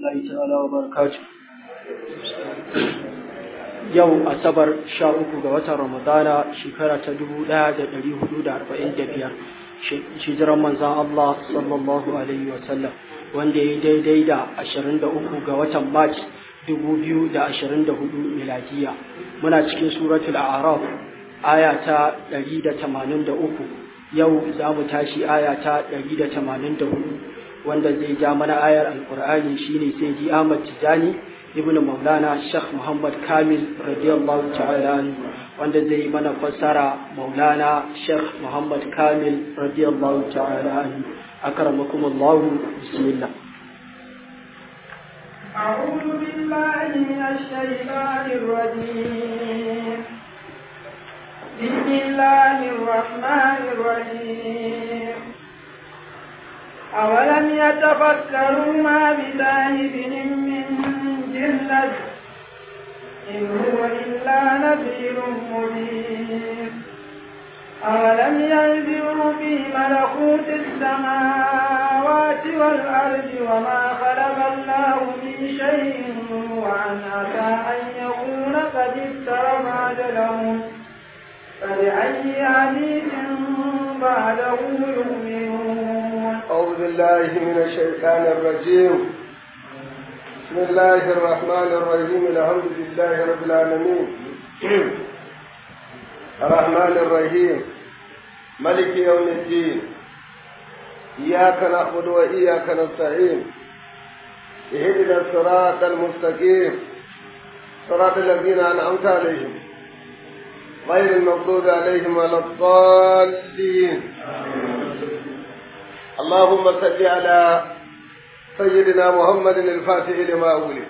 الله تعالى وبركاته yau asabar sha uku ga watan ramadana shekara ta dubu ɗaya da ɗari hudu da arba'in da biyar hijiran manzan Allah sallallahu alaihi wasallam wanda ya daidai da ashirin da uku ga watan march dubu biyu da ashirin da hudu miladiya muna cikin suratul a'raf aya ta ɗari da tamanin da uku yau za mu tashi aya ta ɗari da tamanin da hudu wanda zai ja mana ayar alkur'ani shine sai di Ahmad Tijani ibn Maulana Sheikh Muhammad Kamil radiyallahu ta'ala wanda zai mana fassara Maulana Sheikh Muhammad Kamil radiyallahu ta'ala akramakum Allah bismillah أعوذ بالله من الشيطان الرجيم بسم الله الرحمن الرحيم أولم يتفكروا ما بصاحبهم من جنة إن هو إلا نذير مبين أولم ينذروا في ملكوت السماوات والأرض وما خلق الله من شيء وأن عسى أن يكون قد اقترب أجلهم فبأي حديث بعده يؤمنون أعوذ بالله من الشيطان الرجيم بسم الله الرحمن الرحيم الحمد لله رب العالمين الرحمن الرحيم ملك يوم الدين إياك نعبد وإياك نستعين اهدنا الصراط المستقيم صراط الذين أنعمت عليهم غير المغضوب عليهم ولا الضالين اللهم صل على سيدنا محمد الفاتح لما أولي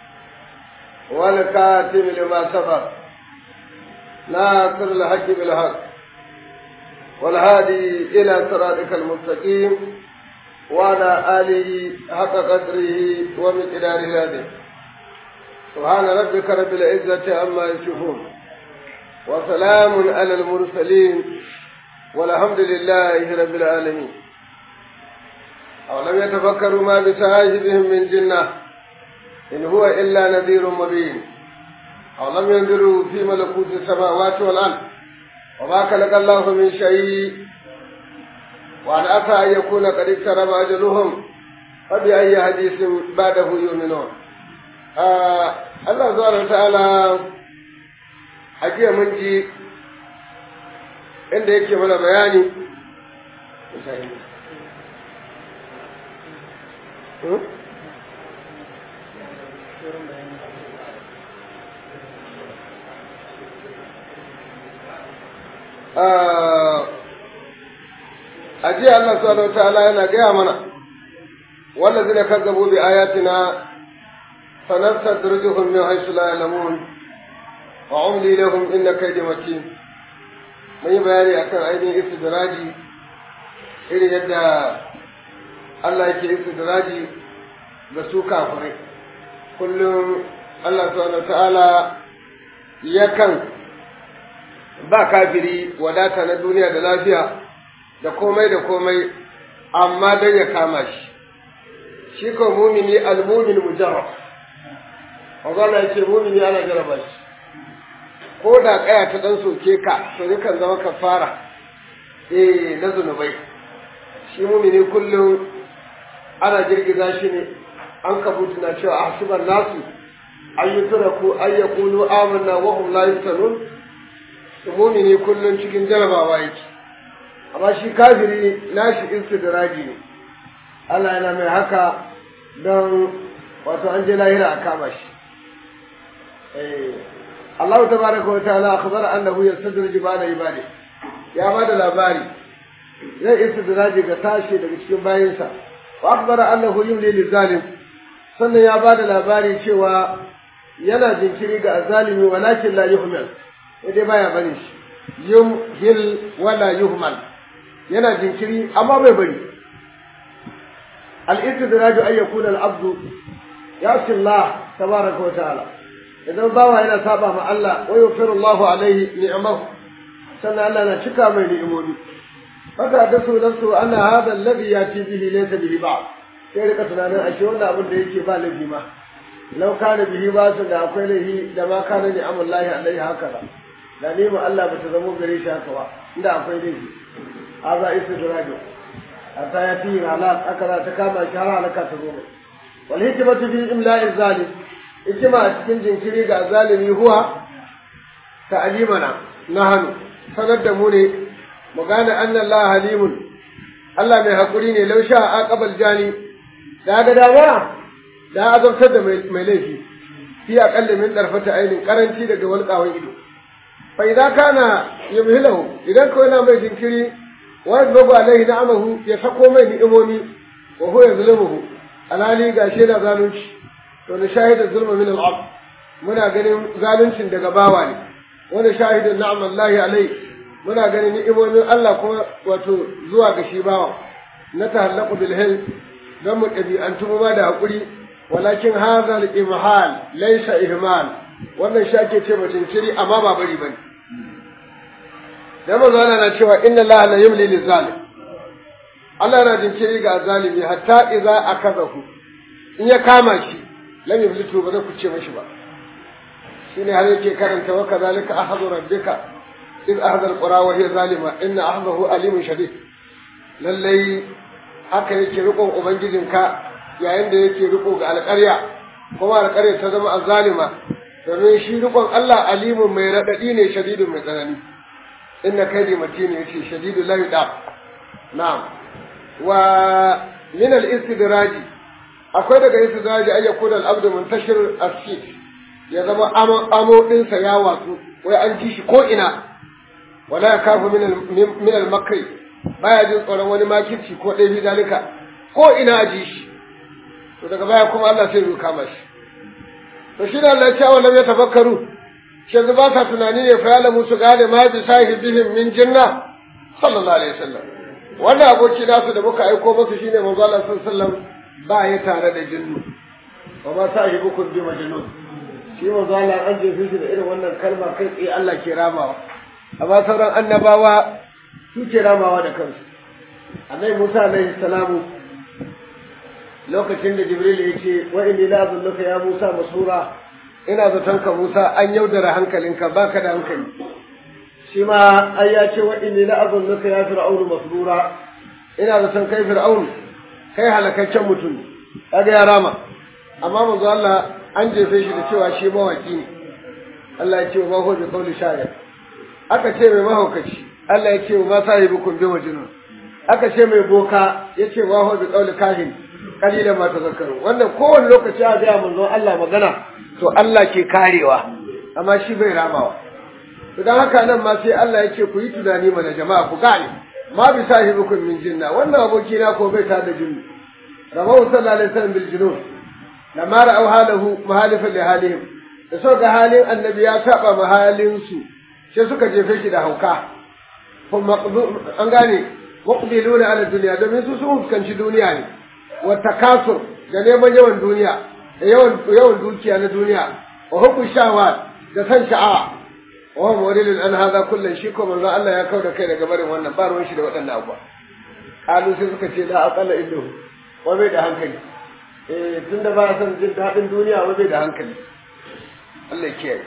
والكاتم لما سبق ناصر الحق بالحق والهادي إلى صراطك المستقيم وعلى آله حق قدره ومقداره هذه سبحان ربك رب العزة عما يصفون وسلام على المرسلين والحمد لله رب العالمين أولم يتفكروا ما بساهبهم من جنة إن هو إلا نذير مبين أولم ينظروا في ملكوت السماوات والأرض وما خلق الله من شيء وأن أتى أن يكون قد اقترب أجلهم فبأي حديث بعده يؤمنون آه الله سبحانه وتعالى حقيقة من جي inda yake mana bayani a jiya Allah subhanahu ta'ala yana gaya mana wallazina kazzabu bi ayatina sanastadrijuhum min haythu la ya'lamun wa umli lahum inna kaydi matin mun yi bayani akan ainihin istidraji irin yadda Allah yake istidraji ga su kafirai kullum Allah subhanahu ta'ala yakan ba kafiri wadata na duniya da lafiya da komai da komai amma don ya kama shi shi ko mumini almumin mujarrab Allah ya ce mumini ana jaraba shi ko da kaya ta dan soke ka to yakan zama kafara eh na zunubai shi mumini kullum ana girgiza shi ne an kabutu na cewa ahsiban nasu ayyutraku ayyakulu amanna wa hum la yuftanun mumini kullum cikin jarabawa yake amma shi kafiri nashi istidraji ne Allah yana mai haka don wato an je lahira a kama shi Allah tabaraka wa ta'ala akhbara annahu yastadriju ba'da ibadi ya bada labari zai istidraji ga tashi daga cikin bayinsa wa akhbara annahu yumli lizalim sannan ya bada labari cewa yana jinkiri ga azalimi walakin la yuhmal dai baya bari shi yumhil wala yuhmal yana jinkiri amma bai bari al-istidraju ay yakuna al-abdu yasi Allah tabaraka wa ta'ala idan bawa yana saba ma Allah wa yufiru Allahu alaihi ni'amahu sannan Allah na cika mai ni'imomi haka da su nafsu anna hadha alladhi yati bihi laysa bihi ba'd sai rika tunanin ashe wannan abin da yake ba laifi ma lau kana bihi ba su da akwai laifi da ma kana ni amullahi alaihi haka ba da neman Allah ba ta zamo gare shi haka ba inda akwai laifi haza istidrajo hatta ya fi halal aka za ta kama shi har halaka ta zo mai wal hikmatu fi imla'i zalim hikima a cikin jinkiri ga zalimi huwa ta'limana nahanu sanar da mu ne mu gane anna Allah halimun Allah mai hakuri ne law sha aqabal jani da ga dama da azabtar da mai laifi fi aqalli min darfata ainin karanci daga walƙawan ido fa idza kana yumhilahu idan ko yana mai jinkiri wa yadrubu alaihi na'amahu ya sako mai ni'imomi wa huwa yazlimuhu alali gashi yana zalunci to na shahida zulma min al muna ganin zaluncin daga bawa ne wani shahidin na'amallahi alai muna ganin ni'imomin Allah kuma wato zuwa ga shi bawa na tahallaqu bil hil dan mu ɗabi'antu ma da hakuri walakin hadha al imhal laysa ihmal wannan shi ake ce mutum ciri amma ba bari bane dan manzo Allah na cewa inna Allah la yumli lil zalim Allah na jinkiri ga zalimi hatta idza akazahu in ya kama shi lam yuflitu ba zai kuce mashi ba shine har yake karanta wa kadhalika ahadu rabbika iz ahadha alqura wa hiya zalima inna ahdahu alimun shadid lallai haka yake rikon ubangijinka yayin da yake riko ga alƙarya kuma alƙarya ta zama azzalima domin shi rikon Allah alimun mai radadi ne shadidun mai tsanani inna kaidi matin yace shadidu la yudab na'am wa min al-istidraj akwai daga istidraj ayyakun al-abdu muntashir as-sit ya zama amo ɗinsa ya watsu wai an ji shi ko ina wala ya kafu min al-makri baya jin tsoron wani makirci ko ɗaya bi dalika ko ina a ji shi to daga baya kuma Allah sai ya kama shi to shi da Allah ya ce awalam ya tafakkaru shi yanzu ba sa tunani ne fa yalamu su gane ma bi sahibihim min jinna sallallahu alaihi wasallam wannan aboki nasu da muka aiko musu shine manzo Allah sallallahu alaihi wasallam ba ya tare da jinnu wa ma sahibukum bi majnun shi manzo Allah an jefe shi da irin wannan kalma kai tsaye Allah ke ramawa amma sauran annabawa su ke ramawa da kansu annabi Musa alaihi salamu lokacin da Jibril ya ce wa inni la azunnuka ya Musa masura ina zaton ka Musa an yaudara hankalinka baka da hankali shi ma ai ya ce wa inni la azunnuka ya fir'aunu masrura ina zaton kai fir'aun kai halakaccen mutum kaga ya rama amma manzo Allah an jefe shi da cewa shi mawaki ne Allah ya ce wa maho bi qawli shayar aka ce mai mahaukaci Allah ya ce wa ma sahibukum bi majnun aka ce mai boka ya ce wa maho bi qawli kahin qalilan ma tazakkaru wannan kowane lokaci a ga manzo Allah magana to Allah ke karewa amma shi bai ramawa to dan haka nan ma sai Allah ya ce ku yi tunani mana jama'a ku gane ma bi sahibukum min jinna wannan aboki na ko bai ta da jinni rawahu sallallahu alaihi wasallam bil junun lamma ra'aw halahu muhalifan li halihim da so ga halin annabi ya saba mahalin su sai suka jefe shi da hauka kuma an gane muqbiluna ala dunya domin su sun fuskanci duniya ne wa takasur da neman yawan duniya da yawan yawan dukiya na duniya wa hukun shawa da san sha'awa wa huwa muridun an hadha kullun shi ko manzo Allah ya kauda kai daga barin wannan ba ruwan shi da waɗannan abuwa kalu sai suka ce la aqalla indahu wa bai da hankali eh tunda ba san jin daɗin duniya wa bai da hankali Allah ya kiyaye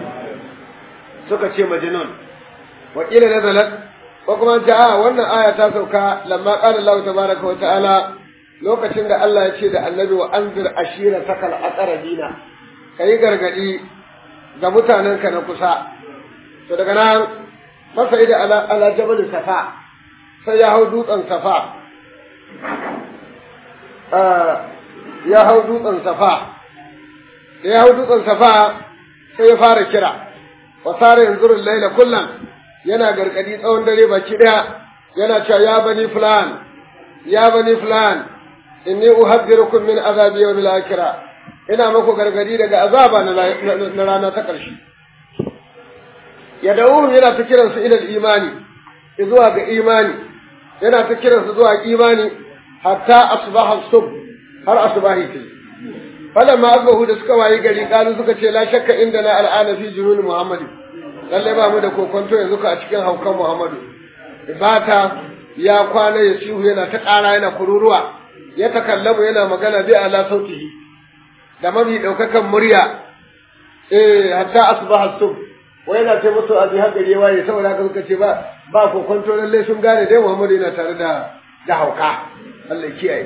suka ce majnun wa qila nazalat ko kuma ta a wannan aya ta sauka lamma qala Allah tabaaraka wa ta'ala lokacin da Allah ya ce da annabi wa anzir ashira takal aqrabina kai gargadi ga mutanenka na kusa to daga nan masa ida ala ala jabal safa sai ya hau dutsen safa ya hau dutsen safa da ya hau dutsen safa sai ya fara kira wa sare yanzurul laila kullan yana gargadi tsawon dare baki daya yana cewa ya bani fulan ya bani fulan inni uhaddirukum min azabi yawmil akhirah ina muku gargadi daga azaba na rana ta ƙarshe ya da'uhum yana ta kiransu ila imani zuwa ga imani yana ta kiransu zuwa imani hatta asbaha sub har asbahi ta falamma asbahu da suka wayi gari kalu suka ce la shakka inda na al'ana fi junun muhammadi lalle ba mu da kokonto yanzu ka a cikin haukan muhammadu ibata ya kwana ya sihu yana ta ƙara yana kururuwa ya takallamu yana magana bi ala sautihi da mafi daukakan murya eh hatta asbaha sub wa yana ce musu abi hagari ya waye saboda haka suka ce ba ba ko kwanto lalle sun gane dai Muhammadu yana tare da da hauka Allah kiyaye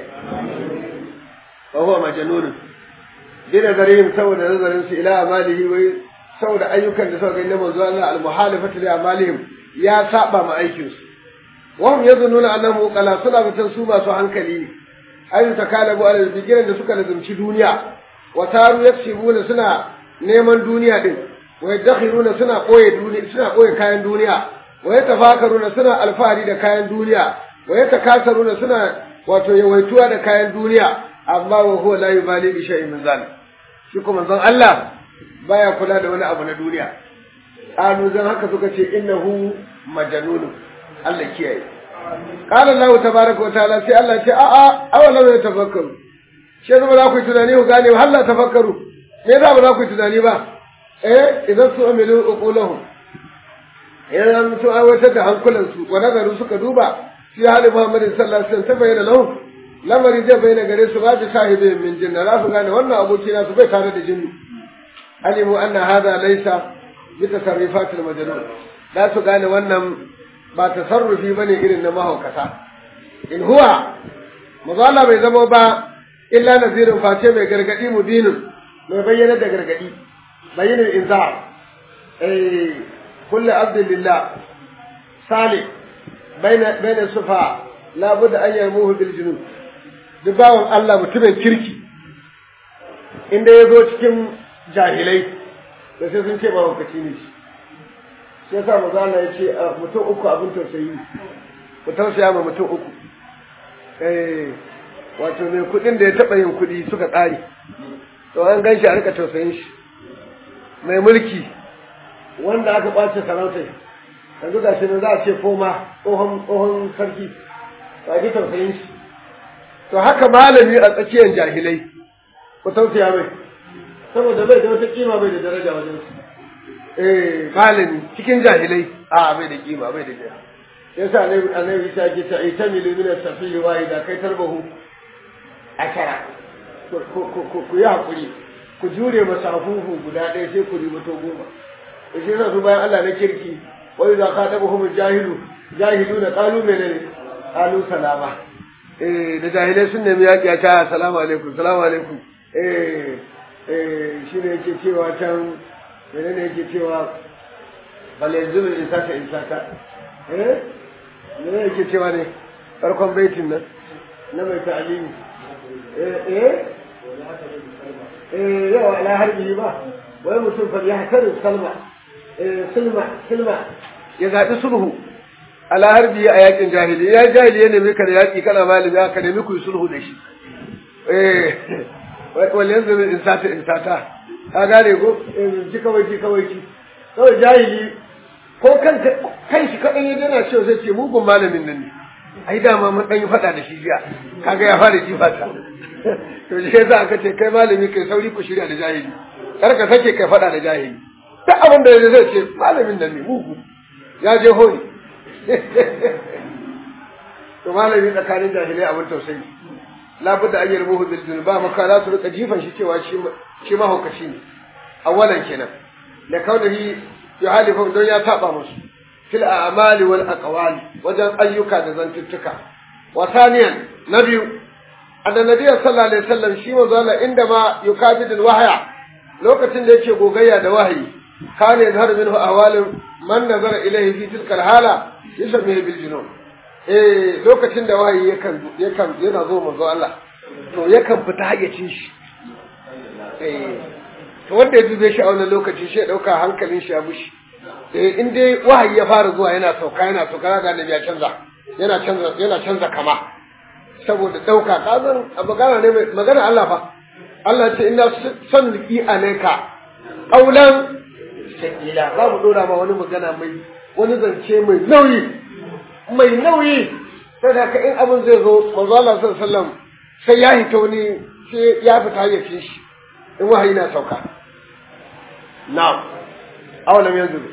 wa huwa majnun bi nazarihim saboda nazarin su ila amalihi wai saboda ayyukan da suka gani na manzo Allah al-muhalifatu li amalihim ya saba ma aikin su wa hum yazunnuna annahu qala suna bitan su masu hankali ne ayu takalabu ala bigiran da suka lazumci duniya wa taru yaksibuna suna neman duniya din wa yadakhiruna suna koye duniya suna koye kayan duniya wa yatafakaruna suna alfahari da kayan duniya wa yatakasaruna suna wato yawaituwa da kayan duniya amma wa huwa la yubali bi shay'in min zalik shi kuma zan Allah baya kula da wani abu na duniya qalu zan haka suka ce innahu majnun Allah kiyaye qala Allah tabaaraka wa ta'ala sai Allah ce a a awalam yatafakkaru shi zama za ku yi tunani ku gane halla tafakkaru me za ba za ku yi tunani ba eh idan su amilu uqulahum idan mutum aiwatar da hankulansu wa nazaru suka duba fi hali Muhammadin sallallahu alaihi wasallam ta bayyana lahum lamari zai bayyana gare su ba ta sahibi min jinna za su gane wannan aboki na su bai tare da jinni alimu anna hada laysa bi tasarrufatil majnun za su gane wannan ba tasarrufi bane irin na mahaukata in huwa mazala bai zama ba illa nazirin face mai gargadi mubinin mai bayyana da gargadi bayyana inzar eh kullu abdulillah salih baina baina sufa la budda an yarmuhu bil junub duk bawan Allah mutumin kirki inda ya zo cikin jahilai da sai sun ce ba hukaci ne shi shi yasa maza Allah ya ce mutum uku abin tausayi ku tausaya ma mutum uku eh wato mai kuɗin da ya taɓa yin kuɗi suka ƙare to an gan shi a rika tausayin shi mai mulki wanda aka ɓace sarautar yanzu ga shi za a ce koma tsohon sarki ba ji tausayin shi to haka malami a tsakiyar jahilai ku tausaya mai saboda bai da wata kima bai da daraja wajen su eh malami cikin jahilai a bai da kima bai da daraja yasa annabi annabi ta ce ta ita milu min as-safihi wa idza kai tarbahu akara ku yi hakuri ku jure masafufu guda ɗaya sai ku ribato goma shi yasa su bayan Allah na kirki wa idza khatabuhum jahilu jahiluna qalu menene qalu salama eh da jahilai sun nemi yaƙi a ta salamu alaikum salamu alaikum eh eh shine yake cewa can menene yake cewa bal yanzu in saka in saka eh menene yake cewa ne farkon baitin nan na mai ta'alimi eh eh eh yau ala harbi ba wai mutum fa ya hakarin salma eh silma silma ya zaɓi sulhu ala harbi a yakin jahili ya jahili ya nemi ka da yaki kana malami ka nemi ku yi sulhu da shi eh wal yanzu min insata insata ka gane ko ji kawai ji kawai ji kawai jahili ko kanka kan shi kadan ya dana cewa sai ce mugun malamin nan ne ai dama mun dan yi fada da shi jiya kaga ya fara jifa ta to shi yasa aka ce kai malami kai sauri ku shirya da jahili kar ka sake kai fada da jahili duk abin da zai ce malamin nan ne mugu ya je honi to malami tsakanin jahilai abin tausayi labudda an yarbuhu bil jinn ba maka za su rika jifan shi cewa shi shi mahaukaci ne awalan kenan da kaunihi yuhalifu don ya saba musu fil a'mali wal aqwali wajen ayyuka da zantuttuka wa thaniyan na biyu anna nabiyyu sallallahu alaihi wasallam shi manzo Allah inda ma yukabidul wahya lokacin da yake gogayya da wahayi kana yazhar minhu ahwalun man nazara ilayhi fi tilka hala yasmi bil junun eh lokacin da wahayi yakan yakan yana zo manzo Allah to yakan fita hayyacin shi eh to wanda ya dube shi a wannan lokaci shi ya dauka hankalin shi ya bushi eh in dai wahayi ya fara zuwa yana sauka yana sauka ga annabi ya canza yana canza yana canza kama saboda dauka kazan magana ne magana Allah fa Allah ce inna sanni alayka qaulan sakila za mu dora ma wani magana mai wani zance mai nauyi mai nauyi sai da in abin zai zo manzo Allah sallallahu alaihi wasallam sai ya hito ni sai ya fita ya fi shi in wahayi na sauka na'am awalam yanzuru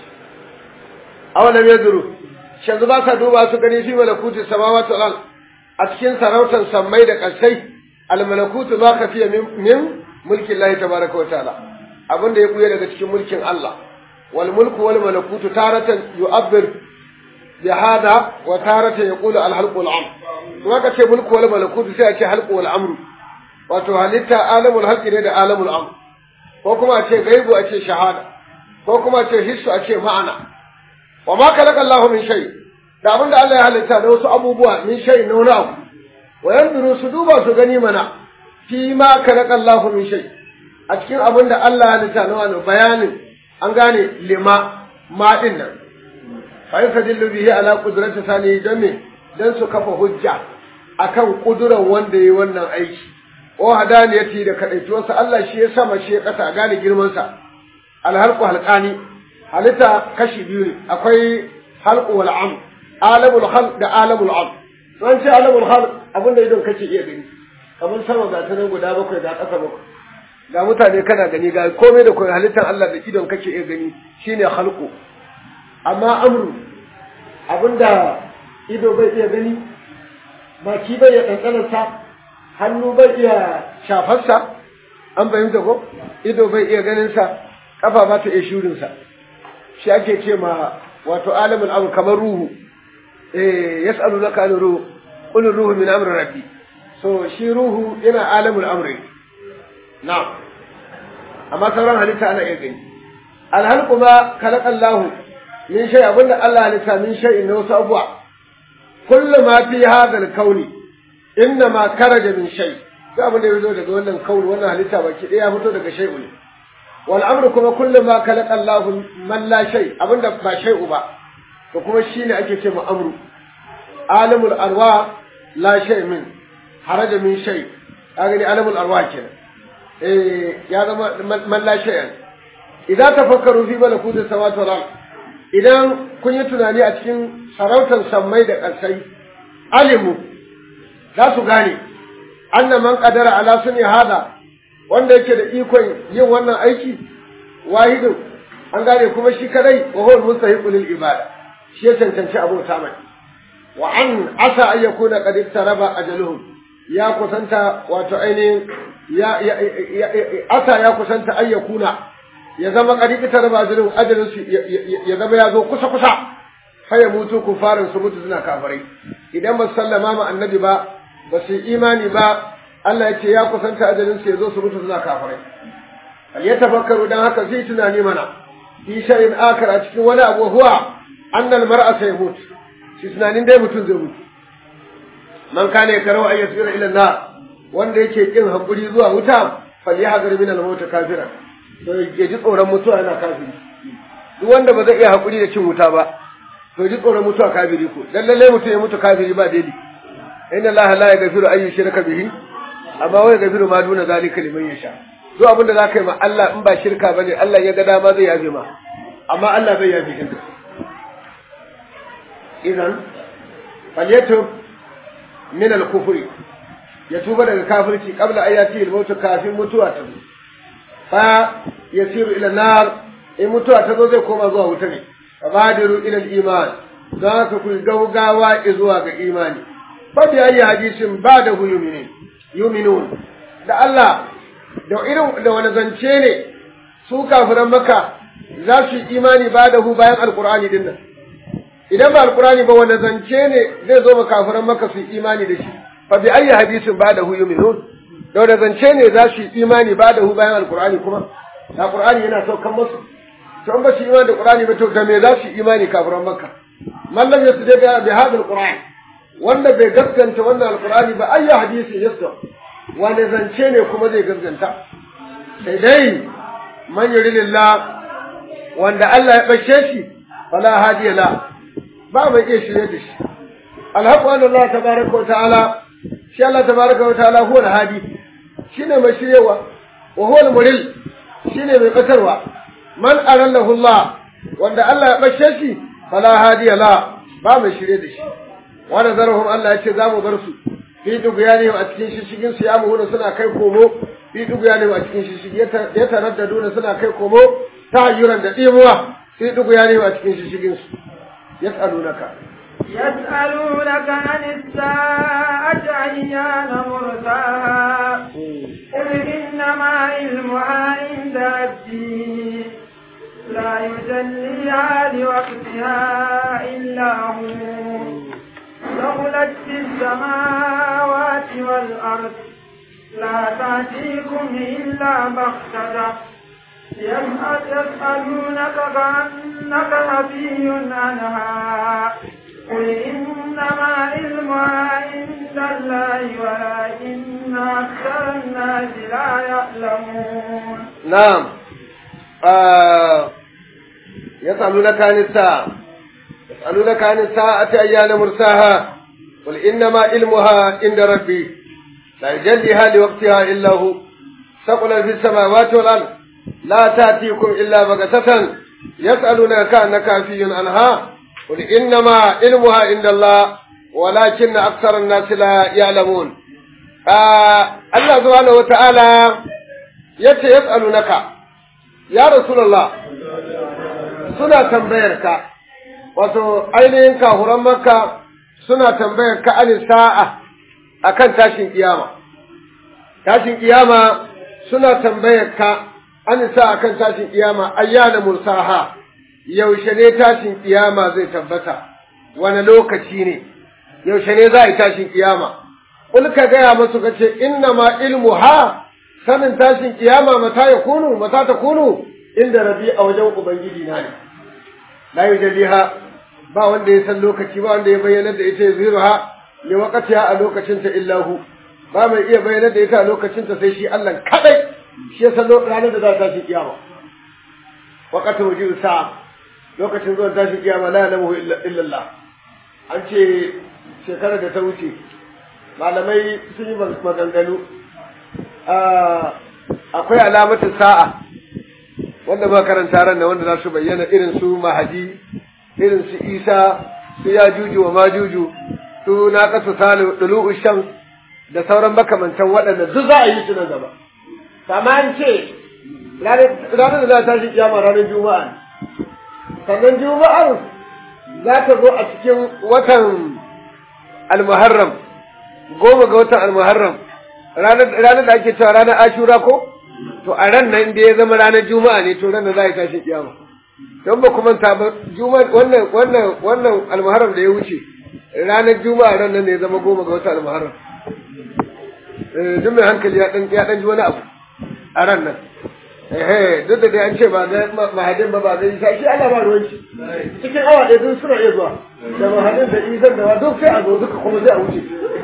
awalam yanzuru yanzu ba sa duba su gani fi malakuti samawati wal ard a cikin sarautar sammai da ƙasai almalakutu ma kafiya min mulkin Allah tabaraka wa ta'ala abin da ya buya daga cikin mulkin Allah wal mulku wal malakutu taratan yu'abbir bi hada wa taratan yaqulu al halqu al amr to aka ce mulku wal malakutu sai a ce halqu wal amru wato halitta alamul halqi ne da alamul amr ko kuma a ce gaibu a ce shahada ko kuma a ce hissu a ce ma'ana wa ma khalaqa Allahu min shay da abin da Allah ya halitta da wasu abubuwa min shay na wani abu wa yanzuru su duba su gani mana fi ma khalaqa Allahu min shay a cikin abin da Allah ya halitta na wani bayanin an gane lima ma din nan fa yastadillu bihi ala qudrati sani dan me dan su kafa hujja akan kuduran wanda yayi wannan aiki o hadaniyati da kadaituwarsa Allah shi ya sama shi ya kasa gane girman sa alhalqu halqani halitta kashi biyu ne akwai halqu wal am alamul khalq da alamul am don ce alamul khalq abinda idon kake iya gani kamar sama ga ta nan guda bakwai ga ƙasa bakwai ga mutane kana gani ga komai da komai halittar Allah da idon kake iya gani shine khalqu amma amru abinda ido bai iya gani baki bai iya ɗanɗanarsa hannu bai iya shafarsa an fahimta ko ido bai iya ganinsa kafa ba ta iya shurinsa shi ake ce ma wato alamul amr kamar ruhu eh yas'alu laka an ruhu qul ruhu min amri rabbi so shi ruhu yana alamul amri na'am amma sauran halitta ana iya gani alhalqu ma khalaqa Allah min shay abinda Allah halitta min shay na wasu abuwa kullu ma fi hadha al-kauni inna ma karaja min shay duk abin da ya zo daga wannan kauni wannan halitta baki ɗaya ya fito daga shay'u ne wal amru kuma kullu ma khalaqa Allahu man la shay abinda ba shay'u ba to kuma shine ake ce ma amru alamul arwa la shay min haraja min shay kaga ni alamul arwa kenan eh ya zama man la shay'an idan tafakkaru fi malakuti samawati wal ard idan kun yi tunani a cikin sarautar sammai da ƙarsai alimu za su gane anna man qadara ala sunni hada wanda yake da ikon yin wannan aiki wahidu an gane kuma shi kadai wa huwa mustahiqu lil ibada shi ya cancanci abota mai wa an asa ay yakuna qad iktaraba ajaluhum ya kusanta wato ainihin ya asa ya kusanta ay yakuna ya zama qad iktaraba ajaluhum ajalun su ya zama ya zo kusa kusa fa ya mutu kufarin su mutu suna kafirai idan ba sallama ma annabi ba ba su imani ba Allah ya ce ya kusanta ajalin su ya zo su mutu suna kafirai al ya tafakkaru dan haka zai tunani mana fi shay'in akar a cikin wani abu huwa annal mar'a sayamut shi tunanin dai mutum zai mutu man kana yakarau ay yasira ila nar wanda yake kin hakuri zuwa wuta falyahzar min al-maut kafiran to ya ji tsoron mutuwa yana kafiri duk wanda ba zai iya hakuri da cin wuta ba to ji tsoron mutuwa kafiri ko dan lalle mutum ya mutu kafiri ba daidai inna Allah la yaghfiru an yushraka bihi amma wa yaghfiru ma duna zalika liman yasha duk abin da zaka yi ma Allah in ba shirka bane Allah ya ga dama zai yafe ma amma Allah bai yafe shirka idan falyatub min al-kufri ya tuba daga kafirci qabla ayati al-maut kafin mutuwa ta zo fa yasiru ila nar in mutuwa ta zo zai koma zuwa wuta ne fabadiru ila al-iman za ka ku gaugawa zuwa ga imani fa bi ayi hadisin ba da yu'minin yu'minun da Allah da irin da wani zance ne su kafiran maka za su yi imani ba da hu bayan alqur'ani din nan idan ba alqur'ani ba wani zance ne zai zo ma kafiran maka su yi imani da shi fa bi ayi hadisin ba da yu'minun da wani zance ne za su yi imani ba da hu bayan alqur'ani kuma da qur'ani yana saukan musu to an ba su imani da Qur'ani ba to da me za su imani kafiran Makka man lam yasdi bi hadha al-Qur'an wanda bai gaskanta wannan al-Qur'ani ba ayya hadisi yasda wani zance ne kuma zai gaskanta sai dai man yuridillah wanda Allah ya bashe shi fala hadiya la ba mai iya shirye da shi alhaqu anna Allah tabaraka wa ta'ala shi Allah tabaraka wa ta'ala huwa al-hadi shine mai shiryewa wa huwa al-muril shine mai batarwa man arallahu Allah wanda Allah ya bashe shi fala hadiya la ba mai shirye da shi wa nazarhum Allah ya ce za mu bar su fi duguyani a cikin shishigin su ya muhuna suna kai komo fi duguyani a cikin shishigi ya taraddaduna suna kai komo ta hayyuran da dimuwa fi duguyani a cikin shishigin su yas'alunaka يسألونك عن الساعة أيان مرساها قل إنما علمها عند ربي لا يجليها لوقتها إلا هو ثقلت في السماوات والأرض لا تأتيكم إلا بغتة يسألونك كأنك حفي عنها قل إنما علمها عند الله ولكن أكثر الناس لا يعلمون نعم آه يسألونك عن الساعة يسألونك عن الساعة أيان مرساها قل إنما علمها عند ربي لا يجليها لوقتها إلا هو ثقل في السماوات والأرض لا تأتيكم إلا بغتة يسألونك كأنك عفي عنها قل إنما علمها عند الله ولكن أكثر الناس لا يعلمون آه الله سبحانه وتعالى yace yas'alunaka ya rasulullah suna tambayar ka wato ainihin kahuran makka suna tambayar ka an sa'a akan tashin kiyama tashin kiyama suna tambayar ka an sa akan tashin kiyama ayyana mursaha yaushe ne tashin kiyama zai tabbata wani lokaci ne yaushe ne za a yi tashin kiyama Kul ka gaya masu ka ce inna ma ilmu ha sanin tashin kiyama mata ya kunu mata ta kunu inda rabi a wajen ubangiji na ne la yujaliha ba wanda ya san lokaci ba wanda ya bayyana da ita zirha li waqtiha a lokacin ta illahu ba mai iya bayyana da ita a lokacin ta sai shi Allah kadai shi ya san ranar da za ta tashi kiyama waqatu wujudu sa lokacin zuwan tashi kiyama la ya'lamu illa Allah an ce shekarar da ta wuce malamai sun yi maganganu akwai alamatin sa'a wanda ba karanta ran da wanda za su bayyana irin su mahadi irin su isa su ya juju wa majuju su na kasu salu dulu shams da sauran makamantan waɗanda duk za a yi su nan gaba kama an ce ranar da za ta shi kiyama ranar juma'a sannan juma'ar za ta zo a cikin watan almuharram goma ga watan almuharram ranar da ake cewa ranar ashura ko to a ran nan da ya zama ranar juma'a ne to ran da za a yi tashi kiyama don ba kuma ta ba juma'a wannan wannan wannan almuharram da ya wuce ranar juma'a ran nan da ya zama goma ga watan almuharram eh duk mai hankali ya dan ya dan ji wani abu a ran nan eh duk da dai an ce ba ga mahadin ba ba ga isa shi Allah ba ruwan shi cikin awa ɗaya sun suna iya zuwa da mahadin da isan da duk sai a zo duka kuma sai a wuce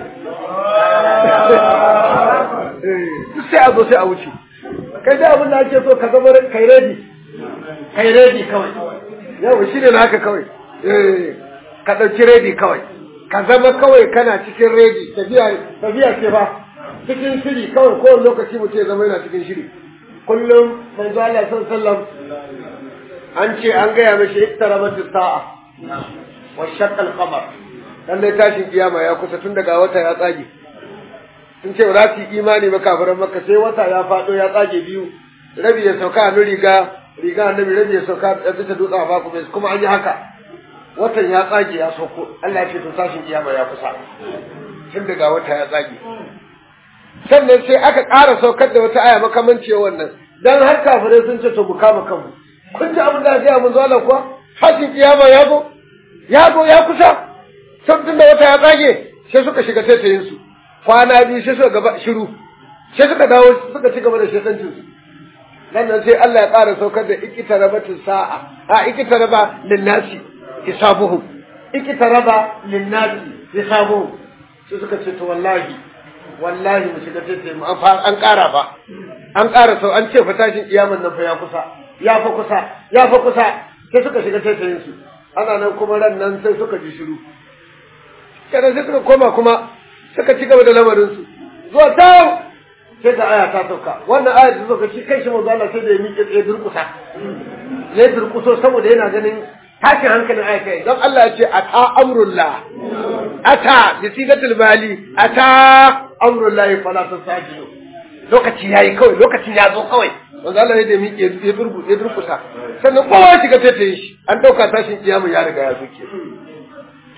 duk sai a zo sai a wuce kai da abin da ake so ka zama kai ready kai ready kawai yau shi ne haka kawai ka ɗauki ready kawai ka zama kawai kana cikin ready tafiya tafiya ce ba cikin shiri kawai kowane lokaci mutum ya zama yana cikin shiri kullum manzo Allah sallallahu an ce an gaya mashi iktarabat sa'a wa shaqqa al-qamar dan dai tashin kiyama ya kusa tun daga wata ya tsage sun ce ba za su yi imani ba kafiran maka sai wata ya faɗo ya tsage biyu rabi ya sauka a riga riga annabi rabi ya sauka a bisa dutse a baku mai kuma an yi haka watan ya tsage ya sauko Allah ya ce to tashin kiyama ya kusa tun daga wata ya tsage sannan sai aka ƙara saukar da wata aya makamanci wannan dan har kafirai sun ce to mu kama kanmu kun ji abin da ya mun zo Allah kuwa tashin kiyama ya zo ya zo ya kusa tun da wata ya tsage sai suka shiga taitayin su kwana biyu sai suka gaba shiru sai suka dawo suka ci gaba da shekancin su nan nan sai Allah ya ƙara saukar da ikitarabatu sa'a a ikitaraba linnasi hisabuhum ikitaraba linnasi hisabuhum sai suka ce to wallahi wallahi mu shiga tace mu an ƙara ba an ƙara sau an ce fa tashin kiyaman nan fa ya kusa ya fa kusa ya fa kusa sai suka shiga tace su ana nan kuma ran nan sai suka ji shiru kada sai suka koma kuma suka ci gaba da lamarinsu zuwa ta sai da aya ta sauka wannan aya ta sauka shi kai shi manzo Allah sai da ya miƙe tsaye durƙusa ya durƙuso saboda yana ganin tashin hankalin aya kai don Allah ya ce ata amrullah ata bi sigatul bali ata amrullah fala tasajidu lokaci yayi kawai lokacin ya zo kawai manzo Allah ya da miƙe ya durƙu ya durƙusa sannan kowa shiga sai ta yi shi an dauka tashin kiyama ya riga ya zuke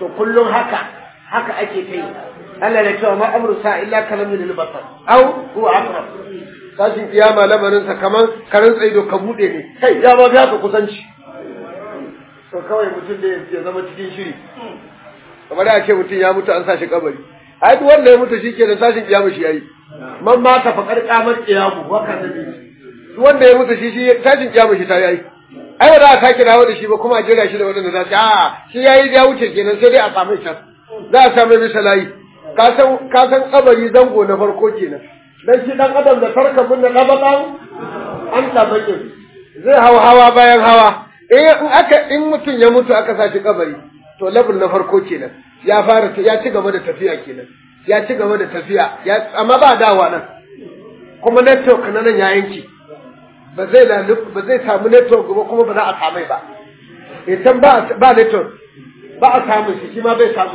to kullum haka haka ake kai Allah ya cewa ma amru sa illa kalamin lil basar aw huwa aqrab tashin kiyama lamarin sa kaman karin tsaido ka bude ne kai ya ba ka kusanci to kawai mutum da ya zama cikin shiri kamar da ce mutum ya mutu an sa shi kabari ai duk wanda ya mutu shi ke da tashin kiyama shi yayi man ma ta faƙar kamar kiyamu waka da duk wanda ya mutu shi shi tashin kiyama shi ta yayi ai ba za a sake dawo da shi ba kuma a jira shi da wadanda za su a shi yayi ya wuce kenan sai dai a samu can za a samu bisa layi ka san ka san kabari zango na farko kenan dan shi dan adam da tarka mun na labakan an tabakin zai hawa hawa bayan hawa in aka in mutum ya mutu aka sa shi kabari to level na farko kenan ya fara ya ci gaba da tafiya kenan ya ci gaba da tafiya ya amma ba dawa nan kuma network na nan ya yanki ba zai ba zai samu network ba kuma ba za a samai ba idan ba ba network ba a samu shi shi ma bai samu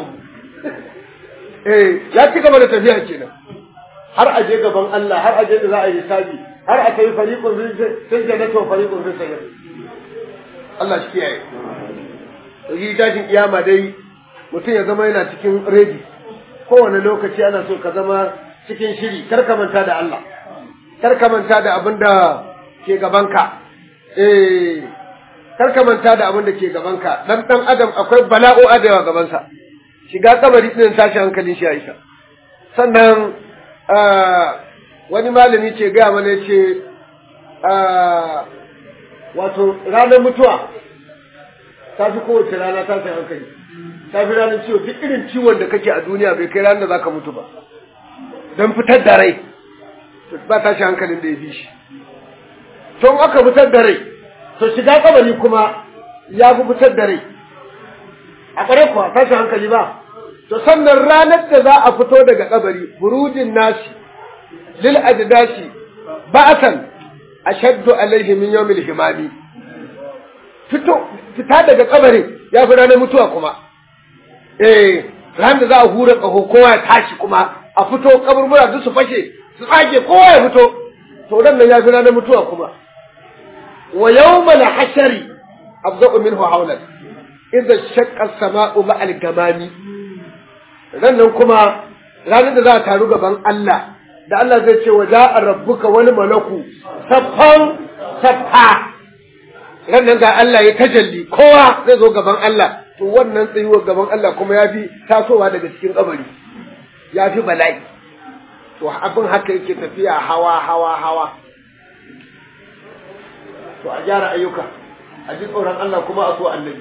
eh ya ci gaba da tafiya kenan har a je gaban Allah har a je da za a yi hisabi har a kai fariqun fil jannati wa fariqun fis sayr Allah shi kiyaye yi tashin kiyama dai mutum ya zama yana cikin ready kowane lokaci ana so ka zama cikin shiri kar ka manta da Allah kar ka manta da abin da ke gabanka eh kar ka manta da abin da ke gabanka dan dan adam akwai bala'o adawa gabansa shiga kabari din tashi hankalin shi Aisha sannan wani malami ce gaya mana ce wato ranar mutuwa ta fi kowace rana ta sai hankali ta fi ranar ciwo duk irin ciwon da kake a duniya bai kai ranar da za ka mutu ba don fitar da rai ba tashi hankalin da ya fi shi to aka fitar da rai to shiga kabari kuma ya fi fitar da rai a ƙware kuwa tashi hankali ba to sannan ranar da za a fito daga kabari burujin nashi lil ajdashi ba'atan ashaddu alaihi min yawmil himami fito fita daga kabarin ya fi ranar mutuwa kuma eh ran da za a hura ƙaho kowa ya tashi kuma a fito kaburbura duk su fashe su tsage kowa ya fito to ran nan ya fi ranar mutuwa kuma wa yawmal hashari abda'u minhu hawlan idza shaqqa as-sama'u ma'al gamami ran nan kuma ranar da za a taru gaban Allah da Allah zai ce wa ja'a rabbuka wani malaku saffan saffa ran nan ga Allah ya tajalli kowa zai zo gaban Allah to wannan tsayuwar gaban Allah kuma ya fi tasowa daga cikin kabari ya fi bala'i to abin haka yake tafiya hawa hawa hawa to a gyara ayyuka a ji tsoron Allah kuma a so annabi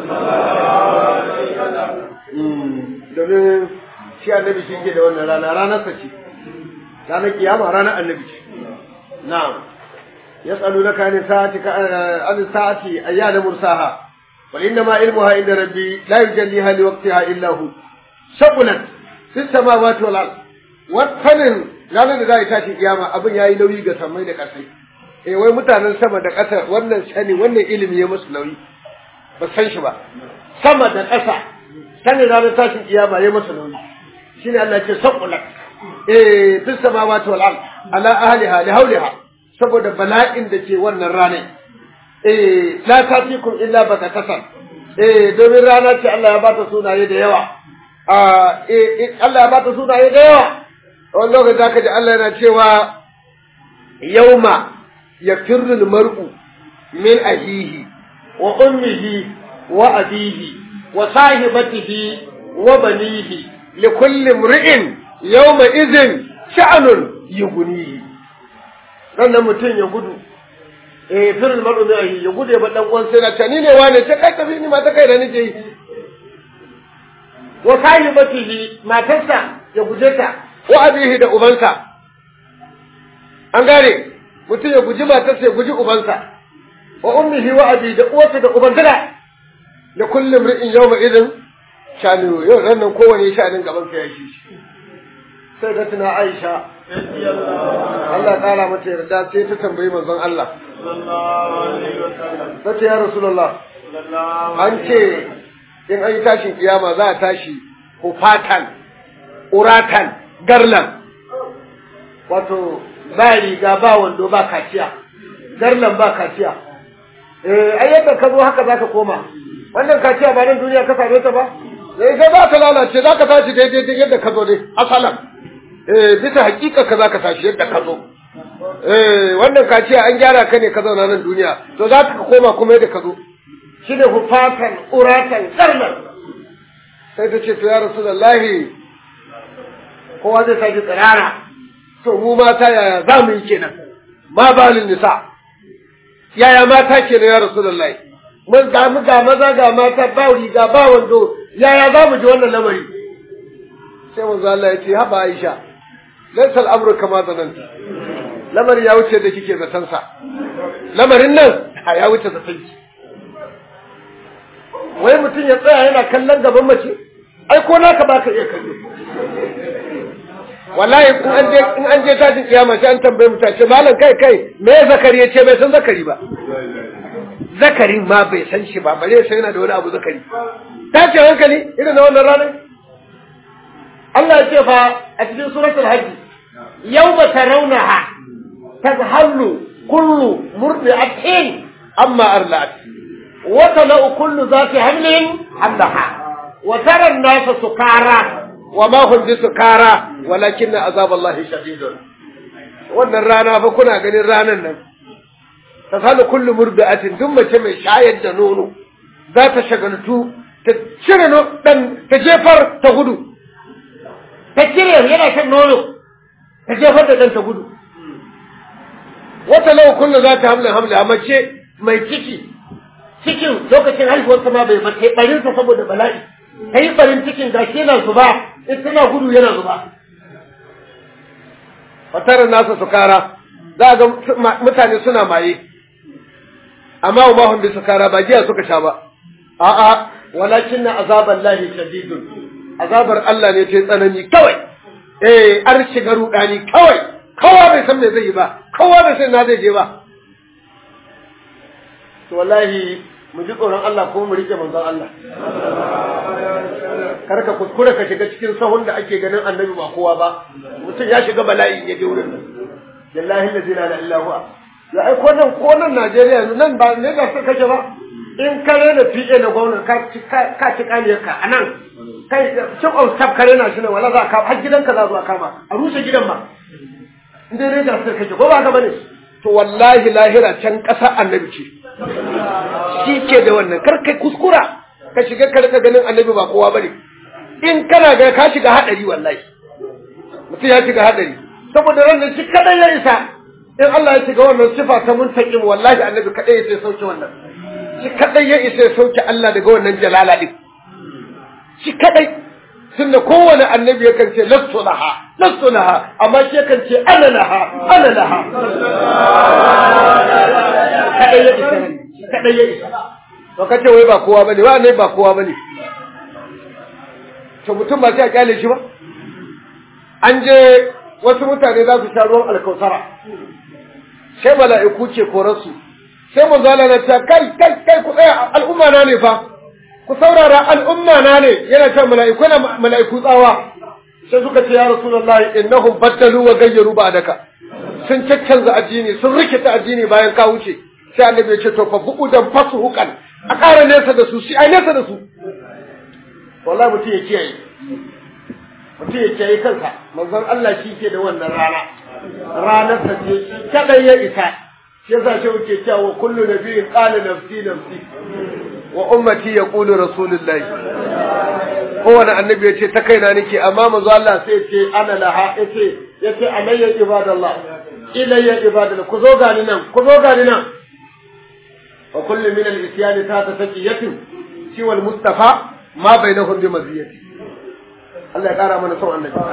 domin shi annabi shi ke da wannan rana ranar sa ce ranar kiyama ranar annabi ce na'am يسألونك عن الساعة عن الساعة أيان مرساها قل إنما علمها عند ربي لا يجليها لوقتها إلا هو شغلت في السماوات والأرض wannan ranar da za a tashi kiyama abin yayi nauyi ga samai da ƙasai eh wai mutanen sama da ƙasa wannan sani wannan ilimi ya musu nauyi ba san shi ba sama da ƙasa sanin ranar tashin kiyama ya musu nauyi shine Allah ya ce saqulat eh fis samawati wal ard ala ahliha li hawliha saboda bala'in da ke wannan ranar. Eh, la tatikum illa bakatatan. Eh, domin rana ce Allah ya bata sunaye da yawa. Ah, eh, Allah ya bata sunaye da yawa. Wani lokaci zaka ji Allah yana cewa yauma yafirru mar'u min ahihi wa ummihi wa abihi wa sahibatihi wa banihi li kulli imri'in yawma idhin sha'nun yughnihi sannan mutum ya gudu eh firin maru ne ya gudu ya bar dan uwan sai na ta ni ne wane ce kai tafi ni ma ta kai da nake yi wa sahibatihi matarsa ya guje ta wa abihi da ubansa an gane mutum ya guji matarsa ya guji ubansa wa ummihi wa abi da uwarsa da ubansa da kullum ri'in yawma idin shanu yau ran nan kowane shanin gaban sa ya shi sai da tuna Aisha Allah ƙara mata yarda sai ta tambayi manzon Allah. Ta ce ya Rasulullah, an ce in an yi tashin kiyama za a tashi hufatan, uratan, garlan. Wato ba riga ba wando ba kaciya, garlan ba kaciya. Eh, ai yadda ka zo haka za ka koma. Wannan kaciya ba nan duniya ka same ta ba? sai sai za ka lalace za ka tashi daidai yadda ka zo dai asalan eh bisa hakika ka za ka tashi yadda ka zo eh wannan kaciya an gyara ka ne ka zauna nan duniya to za ka koma kuma yadda ka zo shi ne hufatan uratan karnan sai ta ce to ya rasulullahi kowa zai tashi tsirara to mu mata yaya za mu yi kenan ma balin nisa yaya mata kenan ya rasulullahi mun ga mu ga maza ga mata ba riga ba wando yaya za mu ji wannan lamari sai manzo Allah ya ce haba Aisha laysa al-amru kama zananti lamari ya wuce da kike zaton sa lamarin nan ya wuce zaton ki wai mutum ya tsaya yana kallon gaban mace ai ko naka baka iya kallo wallahi in an je in an je tashin kiyama sai an tambaye mu tace malam kai kai me zakari ya ce bai san zakari ba zakarin ma bai san shi ba bare sai yana da wani abu zakari tace hankali irin na wannan ranar Allah ya ce fa a cikin suratul hajj yawma tarawnaha tadhallu kullu murdi'atin amma arla'at wa talau kullu zati hamlin hamlaha wa tara an-nasa sukara wa ma hum bisukara walakinna azaballahi shadidun wannan rana fa kuna ganin ranan nan tasalu kullu murdi'atin duk mace mai shayar da nono za ta shagaltu ta cire dan ta jefar ta gudu ta cire yana shan nono ta jefar da dan ta gudu wata lau kullu za ta hamla hamla mace mai ciki cikin lokacin haihuwar ma bai bace barin sa saboda bala'i ta yi barin cikin gashi yana zuba in tana gudu yana zuba fatarar nasa su kara za ga mutane suna maye amma wa mahun bi su kara ba jiya suka sha ba a'a walakin na azabar lahi shadidun azabar Allah ne ta tsanani kawai eh an shiga rudani kawai kowa bai san me zai yi ba kowa bai san na zai je ba to wallahi mu ji tsoron Allah ko mu rike manzon Allah kar ka kuskure ka shiga cikin sahun da ake ganin annabi ba kowa ba mutum ya shiga bala'i ya je wurin nan billahi la ilaha illa huwa ya ai ko nan ko nan Najeriya yanzu nan ba ne da suka kake ba in kare da PA na gwamnati ka ci ka ci kaniyar ka anan kai cin of staff kare na shi ne wala za ka har gidanka za zuwa kama a rushe gidan ma in dai ne da suka kake ko ba ka bane to wallahi lahira can ƙasa annabi ce shi ke da wannan kar kai kuskura ka shiga ka rika ganin annabi ba kowa bane in kana ga ka shiga hadari wallahi mutum ya shiga hadari saboda ran shi kadai ya isa in Allah ya shiga wannan sifa ta muntaqim wallahi annabi kadai ya sai sauke wannan shi kadai ya isa ya sauke Allah daga wannan jalala din shi kadai tunda kowane annabi yakan ce lastu laha lastu laha amma shi yakan ce ana laha ana laha kadai ya isa kadai ya isa to kace wai ba kowa bane wa ne ba kowa bane to mutum ba sai a kyale shi ba an je wasu mutane za su sha ruwan alkausara sai mala'iku ce korarsu sai mu zala na ta kai kai kai ku tsaya al'umma na ne fa ku saurara al'umma na ne yana ta mala'iku na mala'iku tsawa sai suka ce ya rasulullahi innahum baddalu wa gayyaru ba'daka sun caccanza addini sun rikita addini bayan ka wuce sai annabi ya ce to fa bu'udan fasuhukan a ƙara nesa da su shi ai nesa da su wallahi mutum ya kiyaye mutum ya kiyaye kansa manzon Allah shi ke da wannan rana ranar sa ce shi kadai ya isa shi yasa shi wuce cewa kullu nabiyyin qala nafsi nafsi wa ummati yaqulu rasulullahi kowane annabi ya ce ta kaina nake amma manzo Allah sai ce ana laha yace yace alayya ibadallah ilayya ibadallah ku zo gani nan ku zo gani nan wa kullu min al-isyan ta taqiyatin siwa al-mustafa ma bainahum bi maziyati Allah ya kara mana son annabi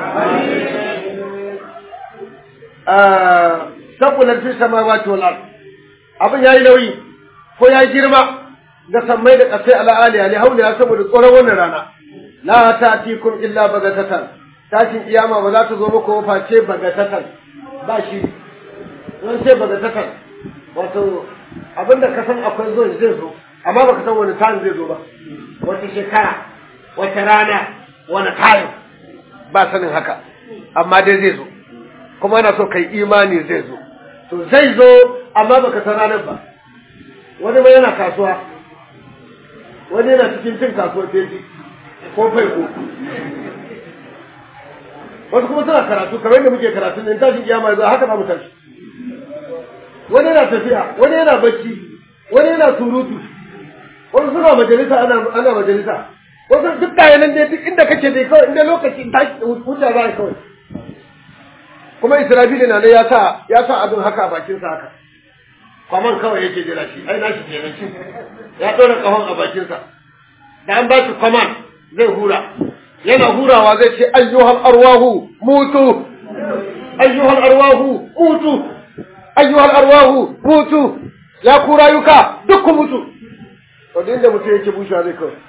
ah sabulan fi samawati wal ard abin yayi nauyi ko yayi girma da sammai da kasai ala aliya ne haula saboda tsoron wannan rana la ta'tikum illa bagatatan tashin kiyama ba za ta zo muku ba face bagatatan ba shi don sai bagatatan wato abinda ka san akwai zo zai zo amma baka san wani time zai zo ba wata shekara wata rana wani time ba sanin haka amma dai zai zo kuma ana so kai imani zai zo to zai zo amma baka san ranar ba wani ma yana kasuwa wani yana cikin cin kasuwar feji ko fai ko wasu kuma suna karatu kamar yadda muke karatu ne tashin kiyama yanzu haka za mu tashi wani yana tafiya wani yana bacci wani yana surutu wasu suna majalisa ana ana majalisa wasu duk nan dai duk inda kake dai kawai inda lokaci tashi wuce za a kawai kuma israfili na ne ya sa ya sa abin haka a bakinsa haka kwaman kawai yake jira shi ai nashi kenan shi ya ɗora kahon a bakinsa da an ba shi kwaman zai hura yana hurawa zai ce ayyuhal arwahu mutu ayyuhal arwahu mutu ayyuhal arwahu mutu ya ku rayuka duk ku mutu to duk inda mutum yake bushewa zai kawai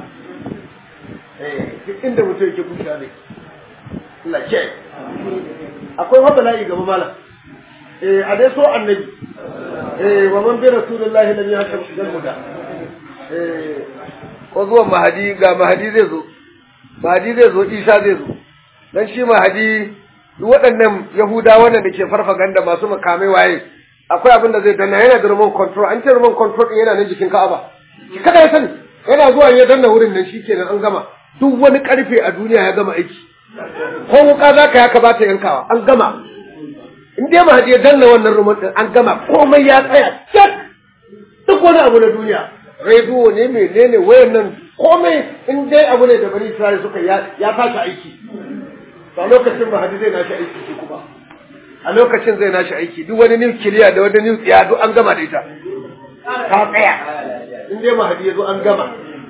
eh duk inda mutum yake bushewa zai Allah ke akwai wata layi gaba malam eh a dai so annabi eh wa man bi rasulillahi lam yahtam shigan muda eh ko zuwan mahadi ga mahadi zai zo mahadi zai zo isa zai zo dan shi mahadi duk waɗannan yahudawa da ke farfaganda masu makamai waye akwai abin da zai danna yana da remote control an ce remote control din yana nan jikin ka'aba kada ya sani yana zuwa ya danna wurin nan shikenan an gama duk wani karfe a duniya ya gama aiki ko wuka za ka ya kamata yankawa an gama in dai mahadi ya danna wannan remote din an gama komai ya tsaya cak duk wani abu na duniya rediyo ne menene wayan nan komai in dai abu ne da bani Isra'ila suka ya tashi aiki a lokacin mahadi zai nashi aiki shi kuma a lokacin zai nashi aiki duk wani nukiliya da wani nukiliya duk an gama da ita ta tsaya in dai mahadi ya zo an gama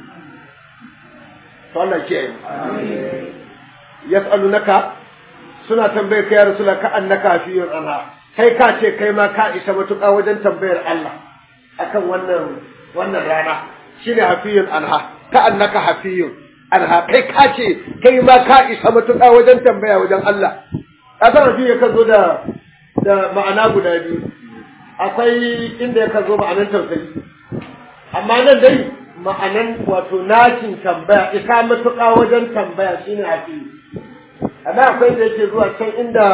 to Allah ke yi yas'alunaka suna tambayar ka ya rasula ka annaka hafiyun anha kai ka ce kai ma ka isa matuƙa wajen tambayar Allah akan wannan wannan rana shine hafiyun anha ka annaka hafiyun anha kai ka ce kai ma ka isa matuƙa wajen tambaya wajen Allah ka san hafiyu kan zo da da ma'ana guda biyu akwai inda ya zo ma'anan tausayi amma nan dai ma'anan wato nacin tambaya isa matuƙa wajen tambaya shine hafiyu amma akwai da yake zuwa can inda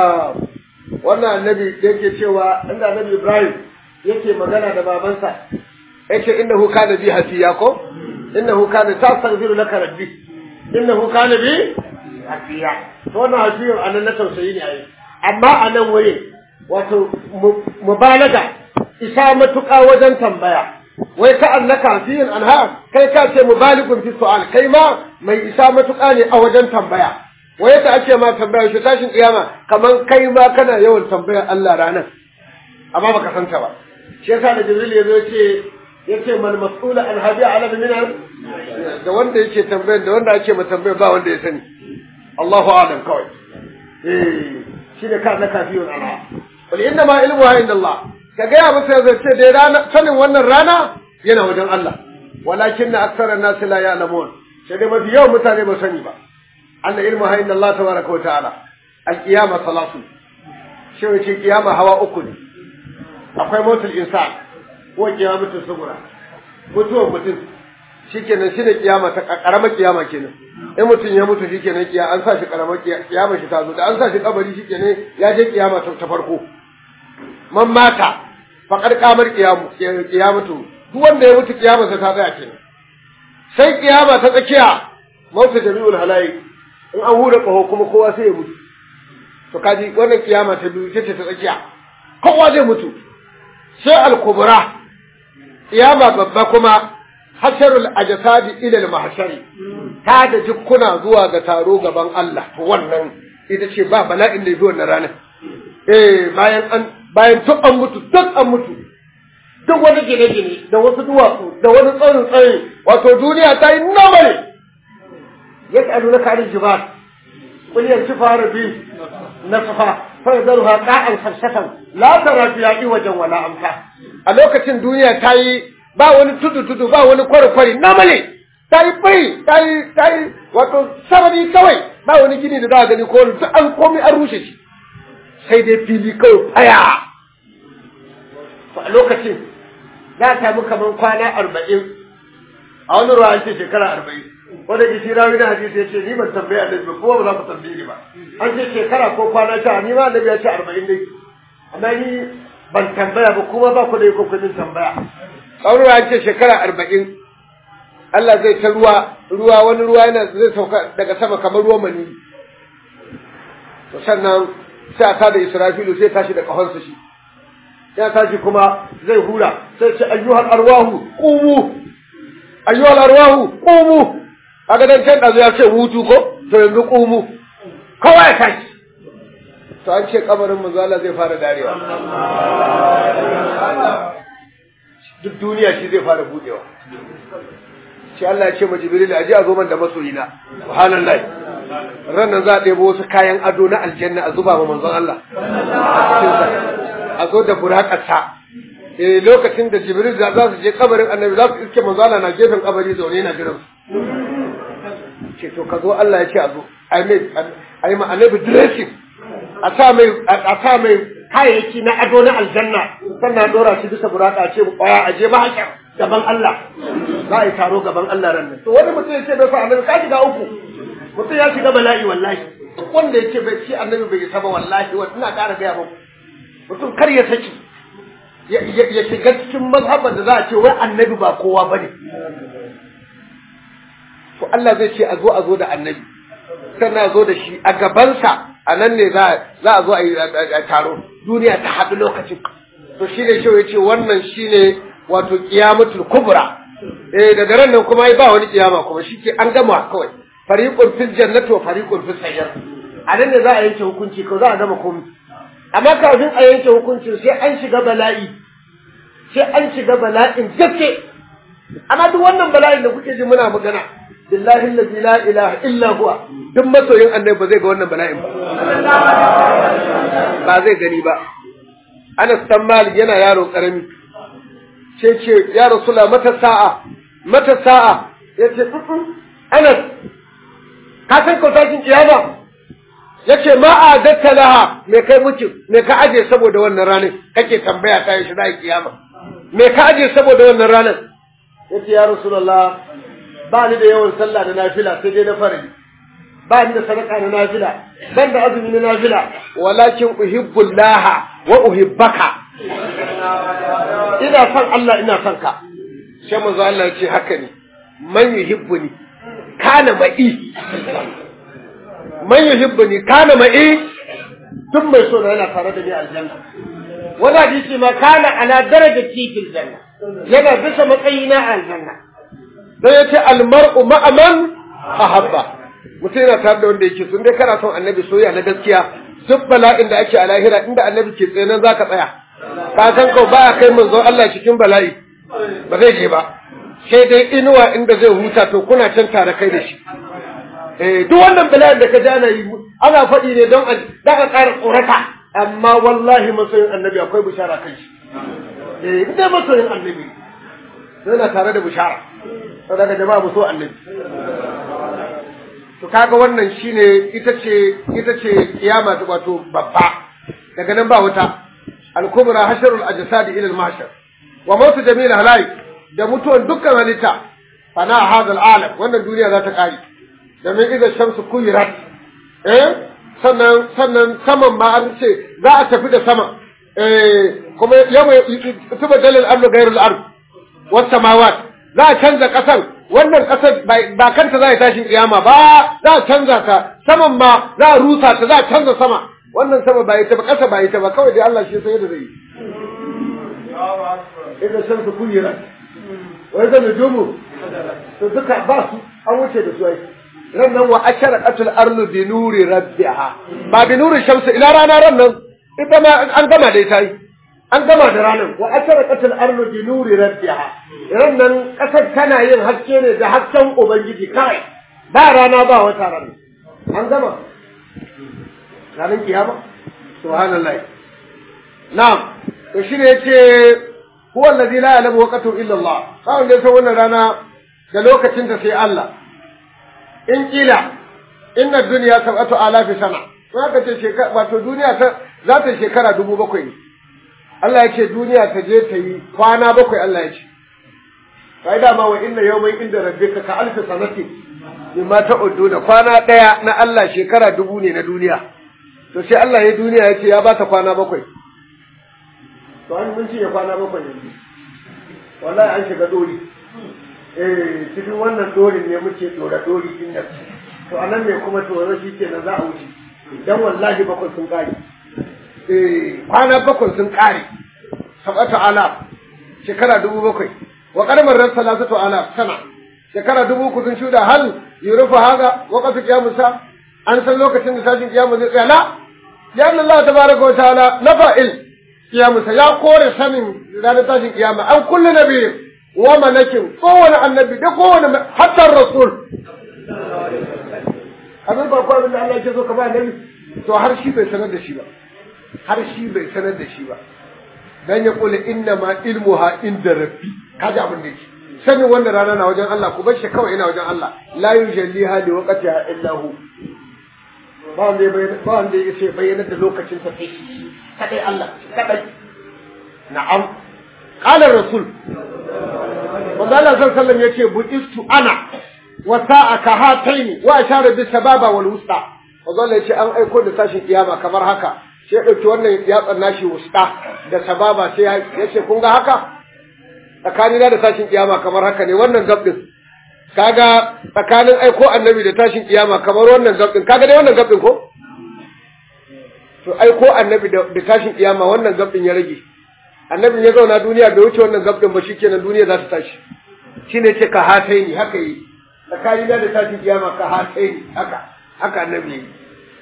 wannan annabi yake cewa inda annabi Ibrahim yake magana da babansa yake innahu kana bi hafiya ko innahu kana tastaghfiru laka rabbi innahu kana bi hafiya to wannan hafiya anan na tausayi ne ai amma anan waye wato mubalaga isa matuƙa wajen tambaya wai ka annaka hafiyin anha kai ka ce mubaligun fi su'al kai ma mai isa matuƙa ne a wajen tambaya wai yadda ake ma tambaya shi tashin kiyama kaman kai ma kana yawan tambayar Allah ranar amma baka santa ba shi yasa da Jibril ya zo ce yace mal mas'ula an hadi ala min da wanda yake tambayar da wanda ake ma tambayar ba wanda ya sani Allahu a'lam kawai eh shi da ka naka fiyun ala wal inna ma ilmu ha inda Allah ka ga ya musu yanzu ce dai rana sanin wannan rana yana wajen Allah walakin aksara nas la ya'lamun sai dai mafi yawan mutane ba sani ba أن علمها إن الله تبارك وتعالى القيامة ثلاث شو يشي قيامة هوا أكل أقوى موت الإنسان هو قيامة الصغرى mutuwar mutum shikenan shine kiyama ta karamar kiyama kenan in mutum ya mutu shikenan kiya an sa shi karamar kiyama shi ta zo da an sa shi kabari shikenan ya je kiyama ta farko man mata faqad qamar kiyamu kiyamatu duk wanda ya mutu kiyama ta tsaya kenan sai kiyama ta tsakiya mautu jami'ul halayi in an hura ƙaho kuma kowa sai ya mutu to kaji wannan kiyama ta biyu ce ta tsakiya kowa zai mutu sai al-kubra kiyama babba kuma hasharul ajsadi ila al-mahshari ta da jikkuna zuwa ga taro gaban Allah to wannan ita ce ba bala'in da yi wannan ranar eh bayan an bayan duk an mutu duk an mutu duk wani gine-gine da wasu duwatsu da wani tsarin tsaye wato duniya ta yi nomale يسألونك عن الجبال قل ينسفها ربي نسفا فيذرها قاعا صفصفا لا ترى فيها عوجا ولا أمتا a lokacin duniya ta yi ba wani tudu tudu ba wani kwari-kwari namale ta yi bai ta yi ta yi wato sarari kawai ba wani gini da za a gani ko duk an komai an rushe shi sai dai fili kawai faya a lokacin za a samu kamar kwana arba'in a wani ruwa an ce shekara arba'in wanda ke shi rawi na hadisi ya ce ni ban tambaya annabi ba kuma ba za ku tambaye ni ba an ce shekara ko kwana sha ni ma annabi ya ce arba'in dai amma ni ban tambaya ba kuma ba ku da iko kun tambaya tsawon an ce shekara arba'in Allah zai ta ruwa ruwa wani ruwa yana zai sauka daga sama kamar ruwan mani to sannan sai a tada Israfilu sai tashi da kahonsa shi ya tashi kuma zai hura sai ce ayyuhal arwahu qumu ayyuhal arwahu qumu kaga dan can dazu ya ce hutu ko to yanzu qumu kowa ya tashi to an ce kabarin manzo Allah zai fara darewa duk duniya shi zai fara budewa shi Allah ya ce ma Jibril aje a zo man da masoyina subhanallahi ranan za a ɗebo wasu kayan ado na aljanna a zuba ma manzon Allah a zo da burakarsa eh lokacin da Jibril za su je kabarin Annabi za su iske manzon Allah na gefen kabari zaune na jiran ce to ka zo Allah ya ce a zo ai mai ai ma Annabi dressing a sa mai a sa mai kayayyaki na ado na aljanna sannan dora shi bisa buraka ce kwaya a je mahashar gaban Allah za a yi taro gaban Allah ran nan to wani mutum ya ce bai fa annabi ka shiga uku mutum ya shiga bala'i wallahi wanda ya ce bai ci annabi bai isa ba wallahi wa ina ƙara gaya muku mutum kar ya saki ya shiga cikin mazhaban da za a ce wai annabi ba kowa bane to Allah zai ce a zo a zo da annabi sannan a zo da shi a gabansa a nan ne za a zo a yi taro duniya ta haɗu lokacin to shi ne shi ya ce wannan shi ne wato kiyamatul kubra eh daga ran nan kuma ba wani kiyama kuma shi ke an gama kawai fariqun fil jannati wa fariqun fis sayr a nan ne za a yanke hukunci ko za a gama komai amma kafin a yanke hukuncin sai an shiga bala'i sai an shiga bala'in gaske amma duk wannan bala'in da kuke ji muna magana billahi allazi la ilaha illa huwa duk masoyin annabi ba zai ga wannan bala'in ba ba zai gani ba Anas dan Malik yana yaro karami ce ce ya Rasulullah mata sa'a mata sa'a yace Anas ka san ko tashin kiyama yace ma adatta laha me kai muke me ka aje saboda wannan ranar kake tambaya ta yi shi kiyama me ka aje saboda wannan ranar yace ya Rasulullah ba ni da yawan sallah da nafila sai dai na farali ba ni da sadaka na nafila ban da azumi na nafila walakin uhibbullaha wa uhibbaka ina son Allah ina son ka sai manzo Allah ya ce haka ne man yuhibbuni kana ma'i man yuhibbuni kana ma'i duk mai so yana tare da ni aljanna wani hadisi ma kana ala darajati fil janna yana bisa matsayina a aljanna sai ya ce almar'u ma'aman ahabba mutum yana tare da wanda yake sun dai kana son annabi soyayya na gaskiya duk bala'in da ake a lahira inda annabi ke tsaye nan zaka tsaya ka san ko ba kai manzo Allah cikin bala'i ba zai je ba sai dai inuwa inda zai huta to kuna can tare kai da shi eh duk wannan bala'in da ka ji ana yi ana faɗi ne don da ka ƙara tsorata amma wallahi masoyin annabi akwai bishara kan shi eh inda masoyin annabi yana tare da bishara saboda jama'a mu so annabi to kaga wannan shine ita ce ita ce kiyama wato babba daga nan ba wuta al-kubra hasharul ajsad ila al-mahshar wa mautu jamil halai da mutuwan dukkan halitta fana hadal alam wannan duniya za ta kare da min idan shamsu kuyirat eh sannan sannan saman ma an ce za a tafi da sama eh kuma yawma tubadal al-ardu ghayru al-ard was samawat za a canza kasan wannan ƙasar ba kanta za a tashin kiyama ba za a canza ta saman ma za a rusa ta za a canza sama wannan sama ba ita ba ƙasa ba ita ba kawai dai Allah shi sai da zai idan shan su kuyira wai zan nujumu to duka ba su an wuce da su ai ran nan wa ashara qatul ardu bi nuri rabbiha ba bi nuri shamsi ila rana ran nan ita ma an gama da ita yi an gama da ranar wa asharaqatul ardu bi nuri rabbiha ran nan kasar tana yin haske ne da hasken ubangiji kai ba rana ba wata rana an gama ranar kiyama subhanallah na'am to shine yace huwa allazi la ya'lamu waqtahu illa Allah kawai dai sai wannan rana da lokacin da sai Allah in kila inna dunya sab'atu alafi sana zaka ce shekara wato duniya ta za ta shekara dubu bakwai ne Allah ya ce duniya ta je ta yi kwana bakwai Allah ya ce. Kai dama wa inna yawmin inda rabbika ka alfi sanati mimma ta'uddu da kwana ɗaya na Allah shekara dubu ne na duniya. To sai Allah ya duniya ya ce ya ba ta kwana bakwai. To an mun cinye kwana bakwai yanzu. Wallahi an shiga dori. eh cikin wannan dorin ne muke dora dori din nan to anan ne kuma to shi ke nan za a wuce dan wallahi bakwai sun kare eh kwana bakwai sun kare sabata ala shekara dubu bakwai wa qadamar ran salasatu ala sana shekara dubu uku sun shuda hal yurufu haga waqtu qiyamusa an san lokacin da tashin kiyamu zai tsaya la ya Allah tabaraka wa ta'ala nafa'il kiyamusa ya kore sanin ranar tashin kiyama an kullu nabiyyin wa malakin kowane annabi da kowane hatta rasul abin ba ko abin da Allah yake so ka ba annabi to har shi bai sanar da shi ba har shi bai sanar da shi ba dan ya kula inna ma ilmuha inda rabbi kaji abin da yake sanin wannan rana na wajen Allah ku bar shi kawai ina wajen Allah la yujalliha li waqtiha illa hu ba wanda ya bayyana ba wanda ya ce bayyana da lokacin sa sai shi kadai Allah kadai na'am qala rasul wanda Allah sallallahu alaihi wasallam yace buistu ana wa sa'aka hataini wa ashara bis sababa wal wusta wanda Allah yace an aiko da tashin kiyama kamar haka sai ya dauki wannan yatsan nashi wusta da sababa sai ya ce kun ga haka tsakanina da tashin kiyama kamar haka ne wannan gabdin kaga tsakanin aiko annabi da tashin kiyama kamar wannan gabdin kaga dai wannan gabdin ko to aiko annabi da tashin kiyama wannan gabdin ya rage annabin ya zauna duniya bai wuce wannan gabdin ba shikenan duniya za ta tashi shine ce ka hatai ni haka yi tsakanina da tashin kiyama ka hatai ni haka haka annabi yi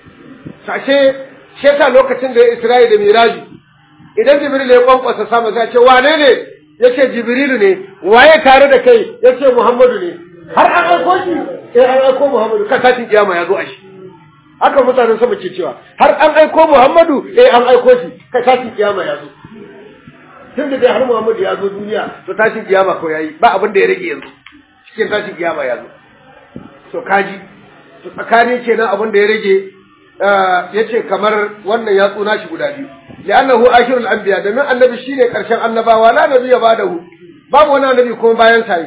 sashe sheta lokacin da ya Isra'i da Miraji idan Jibril ya kwankwasa sama sai ce wane ne yace Jibrilu ne waye tare da kai yace Muhammadu ne har an aiko shi eh an aiko Muhammadu ka tashin kiyama ya zo a shi haka mutanen sama ke cewa har an aiko Muhammadu eh an aiko shi ka tashin kiyama ya zo tun da dai har Muhammadu ya zo duniya to tashin kiyama ko yayi ba abin da ya rage yanzu cikin tashin kiyama ya zo to kaji to tsakani kenan abin da ya rage yace kamar wannan ya tsuna shi guda biyu li'annahu akhirul anbiya domin annabi shine karshen annabawa la nabiyya ba'dahu babu wani annabi kuma bayan sa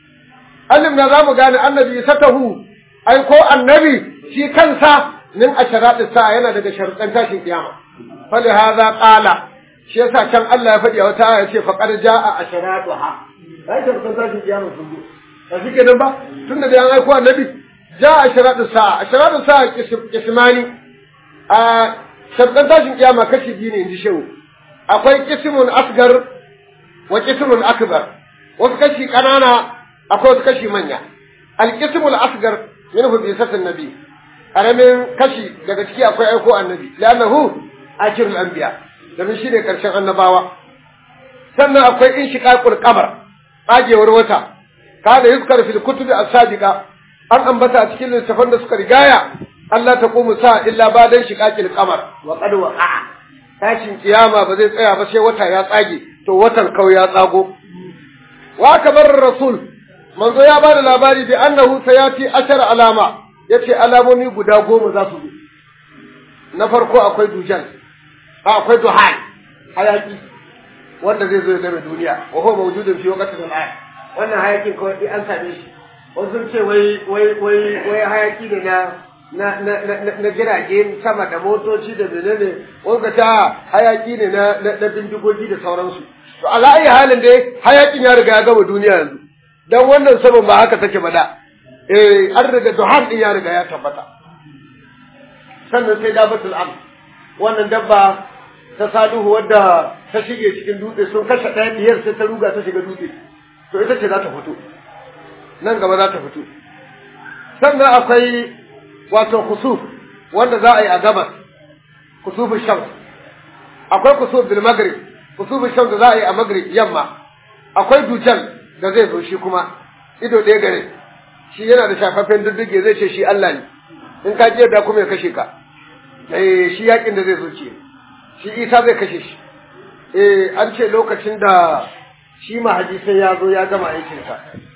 alim na zamu gane annabi satahu ai ko annabi shi kansa min asharati sa yana daga sharuɗan tashin kiyama fali hadha qala shi yasa can Allah ya faɗi a wata aya ce faqad jaa asharatuha ai sharuɗan tashin kiyama sun zo ba shi kenan ba tunda da an aiko annabi jaa asharatu sa asharatu sa kismani a shabdan tashin kiyama kashi biyu ne inji shehu akwai kismun asgar wa kismun akbar wasu kashi kanana akwai wasu kashi manya alkismul asgar minhu bi satin nabi karamin kashi daga ciki akwai aiko annabi li'annahu akhirul anbiya domin shi ne karshen annabawa sannan akwai inshiqaqul qamar tsagewar wata kada yuzkar fil kutubi as-sadiqa an ambata a cikin littafan da suka rigaya Allah ta ƙumu sa illa ba dan shiƙaƙil kamar wa qad waqa'a tashin kiyama ba zai tsaya ba sai wata ya tsage to watan kawai ya tsago wa kabar rasul manzo ya bada labari bi annahu sayati ashar alama yace alamomi guda goma za su zo na farko akwai dujan akwai duhan hayaki wanda zai zo ya game duniya wa huwa mawjudun fi waqtin al wannan hayakin kawai an same shi wasu sun ce wai wai wai wai hayaki ne na na na na na jirage sama da motoci da menene wanda ta hayaki ne na na bindigogi da sauransu to ala ayi halin dai hayakin ya riga ya gama duniya yanzu dan wannan saban ba haka take ba da eh an riga duhan din ya riga ya tabbata sannan sai dabatul am wannan dabba ta saduhu wadda ta shige cikin dutse sun kashe ɗaya biyar sai ta ruga ta shiga dutse to ita ce za ta fito nan gaba za ta fito sannan akwai wato kusuf wanda za a yi a gabas kusufin shams akwai kusuf bil maghrib kusufin shams da za a yi a maghrib yamma akwai dujan da zai zo shi kuma ido ɗaya gare shi yana da shafaffen diddige zai ce shi Allah ne in ka ji yadda kuma ya kashe ka eh shi yakin da zai zo ce shi Isa zai kashe shi eh an ce lokacin da shi mahadi sai ya zo ya gama aikinsa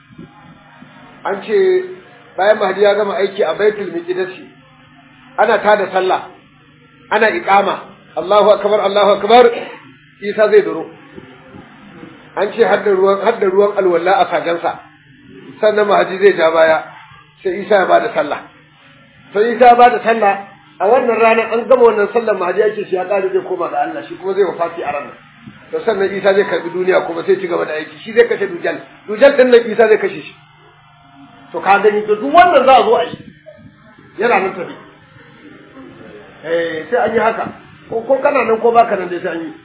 an ce bayan mahdi ya gama aiki a baitul miqdisi ana tada sallah ana iqama Allahu akbar Allahu akbar Isa zai duro an ce hadda ruwan hadda ruwan alwala a sajansa sannan mahdi zai ja baya sai Isa ya bada sallah sai Isa ya bada sallah a wannan ranar an gama wannan sallar mahdi yake shi ya kare zai koma ga Allah shi kuma zai wafati a ranar to sannan Isa zai karbi duniya kuma sai ci gaba da aiki shi zai kashe dujal dujal din nan Isa zai kashe shi to ka gani to duk wannan za a zo a yi yana nan tafi eh sai an yi haka ko ko kana nan ko baka nan dai sai an yi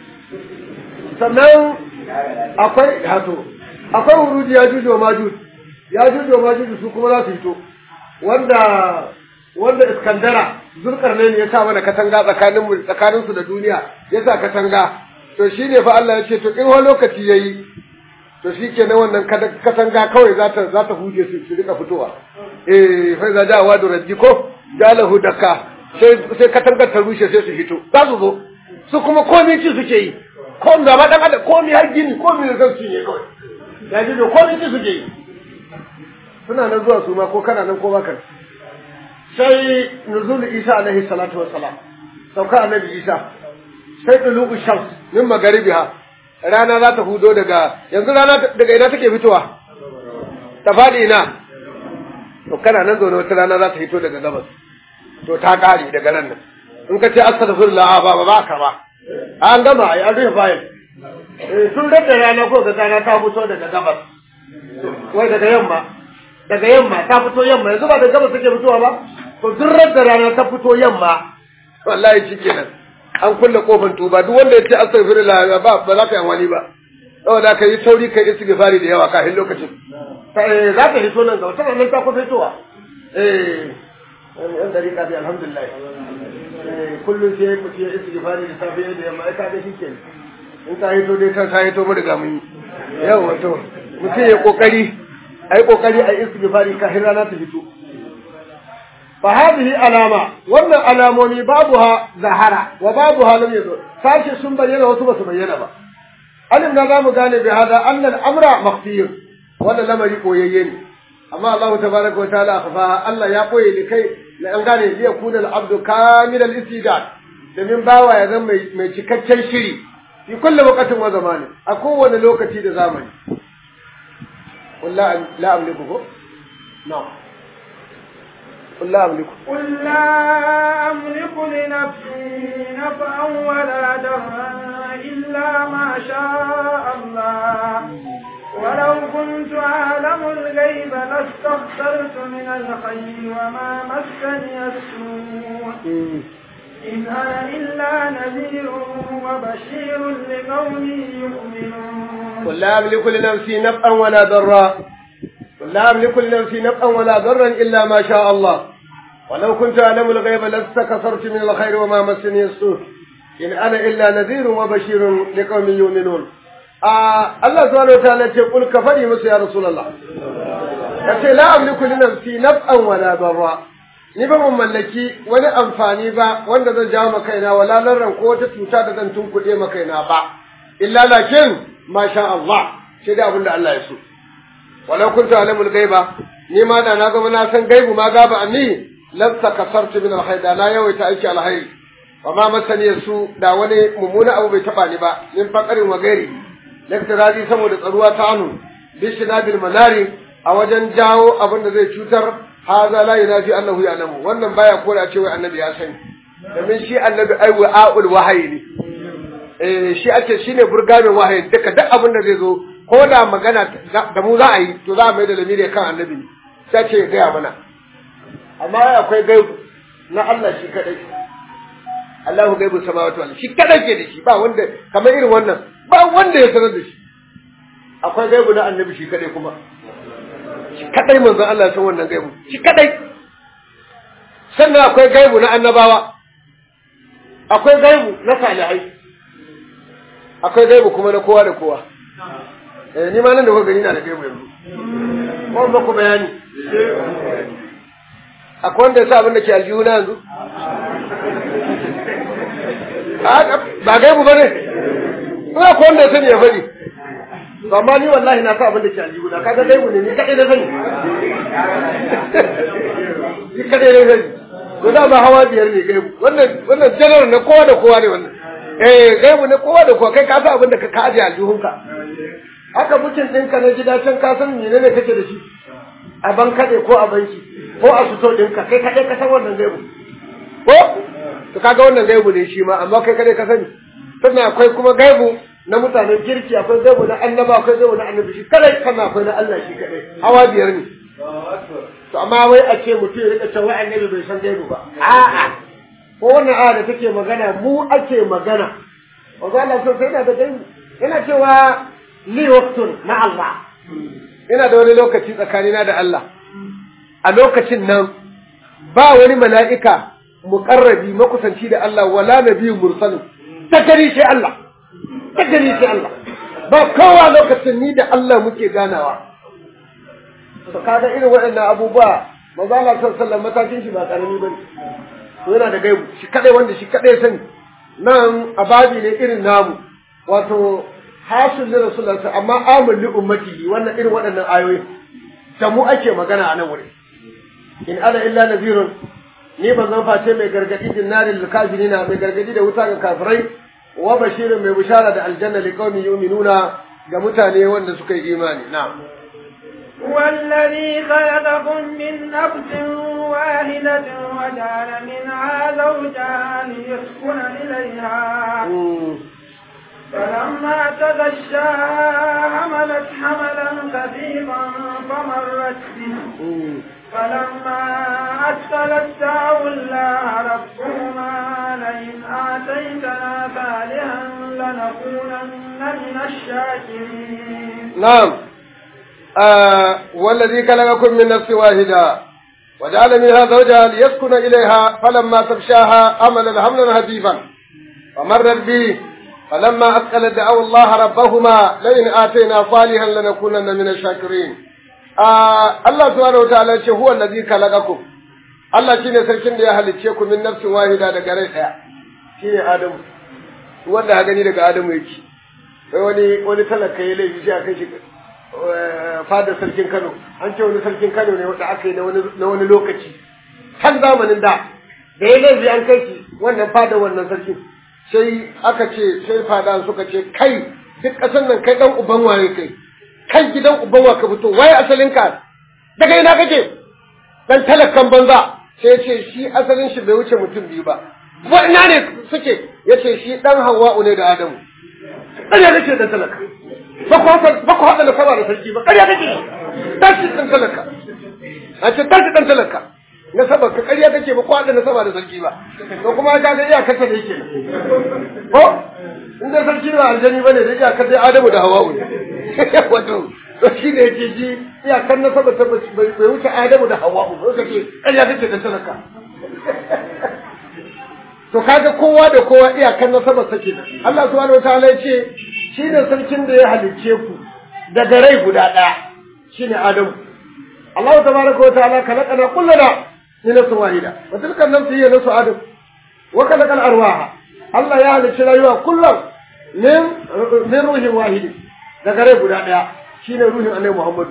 sannan akwai hato akwai wuruji ya jujo majud ya jujo majud su kuma za su fito wanda wanda iskandara zulkarnain ya sa mana katanga tsakanin mu tsakanin su da duniya ya sa katanga to shine fa Allah ya ce to in wani lokaci yayi to shikenan wannan katanga kawai za ta za ta huje su su rika fitowa eh fa za da wadu rabbi ko jalahu daka sai sai katangar ta rushe sai su fito za su zo su kuma komai ci suke yi ko da ba dan adam komai har gini komai da zan ne kawai ya ji da komai ci suke yi suna nan zuwa su ma ko kana nan ko baka sai nuzul isa alaihi salatu wassalam sauka annabi isa sai dulubu shams min magaribiha rana za ta hudo daga yanzu rana daga ina take fitowa ta fadi ina to kana nan zaune wata rana za ta fito daga gabas to ta kare daga nan nan in ka ce astaghfirullah ba ba ba ka ba an gama ai an rufe fayil sun rage rana ko ga rana ta fito daga gabas wai daga yamma daga yamma ta fito yamma yanzu ba da gabas take fitowa ba to duk da rana ta fito yamma wallahi shikenan an kulle kofar tuba duk wanda ya ce astaghfirullah ba ba za ka yi wani ba saboda ka yi sauri kai istighfari da yawa kafin lokacin za ka hito nan ga wata ranar ta kusa fitowa eh yan dariƙa bi alhamdulillah kullum sai mu ce istighfari da safe da yamma ai ka ga shikenan in ka hito dai ka sai to mu riga mun yi yau wato mutum ya kokari ai kokari ai istighfari kafin rana ta fito fa hadhihi alama wannan alamomi babuha zahara wa babuha lam yazo sashi sun bayyana wasu ba su bayyana ba alim na zamu gane bi hada anna al-amra makhfiyun wannan lamari koyayye ne amma Allah tabaraka wa ta'ala akhfa Allah ya koye ni kai la an gane li yakuna al-abdu kamil al-istidad domin bawa ya zama mai cikakken shiri fi kulli waqtin wa zamani a kowane lokaci da zamani wallahi la amliku ko na'am قل لا أملك قل لا أملك لنفسي نفعا ولا ضرا إلا ما شاء الله ولو كنت أعلم الغيب لاستغفرت من الخير وما مسني السوء إن أنا إلا نذير وبشير لقوم يؤمنون قل لا أملك لنفسي نفعا ولا ضرا قل لا أملك لنفسي نفعا ولا ضرا إلا ما شاء الله ولو كنت أعلم الغيب لاستكثرت من الخير وما مسني السوء إن أنا إلا نذير وبشير لقوم يؤمنون آه الله سبحانه وتعالى يقول كفري مس يا رسول الله yace la amliku li nafsi naf'an wala darra ni ba mun mallaki wani amfani ba wanda zan jawo maka kaina wala larran ko wata cuta da zan tunkuɗe maka kaina ba illa lakin masha Allah sai da abinda Allah ya so walau kuntu alamul gaiba ni ma da na zama na san gaibu ma gaba anni lan takasartu min alkhair da na yawaita aiki alkhairi wa ma masani su da wani mummuna abu bai taba ni ba min faqarin wa gairi laktirazi saboda tsaruwa ta anu bishinabil manari a wajen jawo abin da zai cutar haza la yunafi annahu ya'lamu wannan baya kora cewa annabi ya sani domin shi annabi ai wa'ul wahayi ne eh shi ake shine burgamin wahayi duka duk abin da zai zo ko da magana da mu za a yi to za a mai da lamiri kan annabi ne sai ce ya gaya mana amma akwai gaibu na Allah shi kadai Allahu gaibu samawati wal shi kadai ke da shi ba wanda kamar irin wannan ba wanda ya sanar da shi akwai gaibu na annabi shi kadai kuma shi kadai manzon Allah ya san wannan gaibu shi kadai sannan akwai gaibu na annabawa akwai gaibu na salihai akwai gaibu kuma na kowa da kowa eh ni ma nan da kuka gani na da gaibu yanzu ko ba ku bayani akwai wanda ya sa abin da ke aljihu na yanzu ba gaibu ba ne ba akwai wanda ya sani ya faɗi to amma ni wallahi na sa abin da ke aljihu na kaga gaibu ne ni kaɗai na sani ni kaɗai na sani to da ba hawa biyar ne gaibu wannan wannan janar na kowa da kowa ne wannan eh gaibu ne kowa da kowa kai ka sa abin da ka kaje aljihunka haka mutum ɗinka na gida can ka san menene kake da shi a ban kaɗe ko a banki ko a fito ɗinka kai kaɗai ka san wannan gaibu ko to kaga wannan gaibu ne shi ma amma kai kaɗai ka sani sannan akwai kuma gaibu na mutanen kirki akwai gaibu na annaba akwai gaibu na annabi shi kadai sannan akwai na Allah shi kadai hawa biyar ne to amma wai a ce mutum ya rika cewa annabi bai san gaibu ba a'a ko wannan aya da take magana mu ake magana wanzu Allah so sai yana da gaibu yana cewa li waqtun na Allah ina da wani lokaci tsakanina da Allah a lokacin nan ba wani mala'ika muƙarrabi makusanci da Allah wala nabiyyun mursalin ta gani sai Allah ta gani sai Allah ba kowa lokacin ni da Allah muke ganawa to kaga irin waɗannan abubuwa manzo Allah sallallahu alaihi matakin shi ba karami bane to yana da gaibu shi kadai wanda shi kadai sani nan ababi ne irin namu wato hasul li rasulullahi amma amul li ummatihi wannan irin waɗannan ayoyi da mu ake magana a nan wuri in ana illa nazirun ni ban zan face mai gargadi din narin kafirina mai gargadi da wuta ga kafirai wa bashirin mai bishara da aljanna li qaumi yu'minuna ga mutane wanda suka yi imani na'am والذي خلقكم من نفس واحدة وجعل منها زوجها ليسكن إليها فلما تغشاها حملت حملا خفيفا فمرت به فلما أثقلت دعوا الله ربهما لئن آتيتنا صالحا لنكونن من الشاكرين نعم آه والذي خلقكم من نفس واحدة وجعل منها زوجها ليسكن إليها فلما تغشاها أمل حملا خفيفا فمرت به فلما أثقلت دعوا الله ربهما لئن آتينا صالحا لنكونن من الشاكرين آه الله سبحانه وتعالى هو الذي خلقكم Allah shine sarkin da ya halicce ku min nafsin wahida daga rai daya shine Adamu wanda ha gani daga Adamu yake sai wani wani talaka ya laifi sai aka shi fadar sarkin Kano an ce wani sarkin Kano ne wanda aka yi na wani lokaci har zamanin da da ya laifi an kai shi wannan fadar wannan sarkin sai aka ce sai fada suka ce kai duk ƙasar nan kai dan uban waye kai kai gidan uban wa ka fito waye asalin ka daga ina kake dan talakan banza sai ce shi asalin shi bai wuce mutum biyu ba wa ina ne suke yace shi dan Hawwa'u ne da Adamu ƙarya kake da talaka ba ku haka ba ku haka da saba da sarki ba ƙarya kake tashi dan talaka a ce tashi dan talaka na saba ka ƙarya kake ba ku haka da saba da sarki ba to kuma ka ga iyakar ta da yake ko in dai sarki ba aljani bane da iyakar dai Adamu da Hawwa'u ne wato to shi ne yake ji iyakar na saba ta bai wuce Adamu da Hawwa'u ba kace ƙarya kake dan talaka to kaga kowa da kowa iyakar nasabar sa kenan Allah subhanahu wataala ya ce shi ne sarkin da ya halicce ku daga rai guda ɗaya shine Adamu Allah tabaraka wataala khalaqana kullana min nafsin wahida wa tilka nafsu hiya nafsu Adam wa khalaqa arwaha Allah ya halicci rayuwa kullum min min ruhin wahidi daga rai guda ɗaya shine ruhin Annabi Muhammad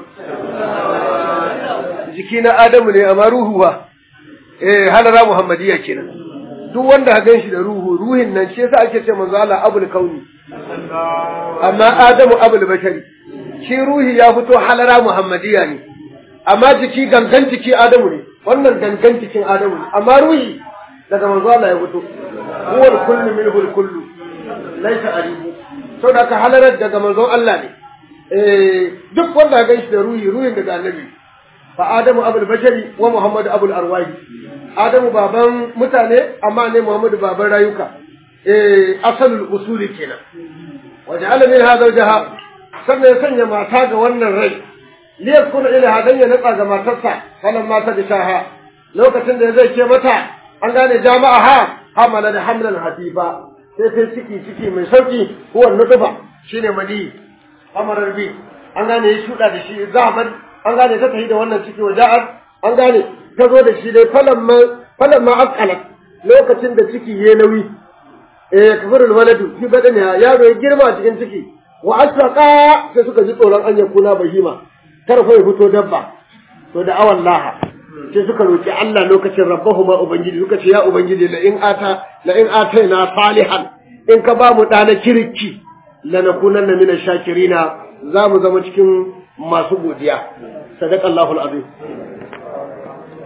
jiki na Adamu ne amma ruhu ba eh halara Muhammadiyya kenan duk wanda ka gan shi da ruhu ruhin nan shi yasa ake ce manzo Allah abul kauni amma adamu abul bashari shi ruhi ya fito halara muhammadiya ne amma jiki gangan jiki adamu ne wannan gangan jikin adamu ne amma ruhi daga manzo Allah ya fito huwa kullu minhu kullu laysa aribu to da ka halarar daga manzon Allah ne eh duk wanda ka gan shi da ruhi ruhin daga annabi fa adamu abul bashari wa muhammadu abul arwahi Adamu baban mutane amma ne Muhammadu baban rayuka eh asalul usuli kenan waje alamin ha zawjaha sannan ya sanya mata ga wannan rai li yakuna ila hadan ya natsa ga matarsa falan mata da shaha lokacin da zai ce mata an gane jama'a ha hamala da hamlan habiba sai sai ciki ciki mai sauki huwa nutufa shine mali amarar bi an gane ya shuda da shi zaman an gane ta tafi da wannan ciki waja'at an gane ta zo da shi dai falan ma akalat lokacin da ciki ya nauyi eh kafirul waladu fi badaniha yaro ya girma cikin ciki wa asraqa sai suka ji tsoron an yakuna bahima kar fa ya fito dabba to da awan laha sai suka roki Allah lokacin rabbahuma ubangiji suka ce ya ubangiji la in ata la in ataina salihan in ka ba mu dana kirki lanakunanna min shakirina za mu zama cikin masu godiya sadaqallahu alazim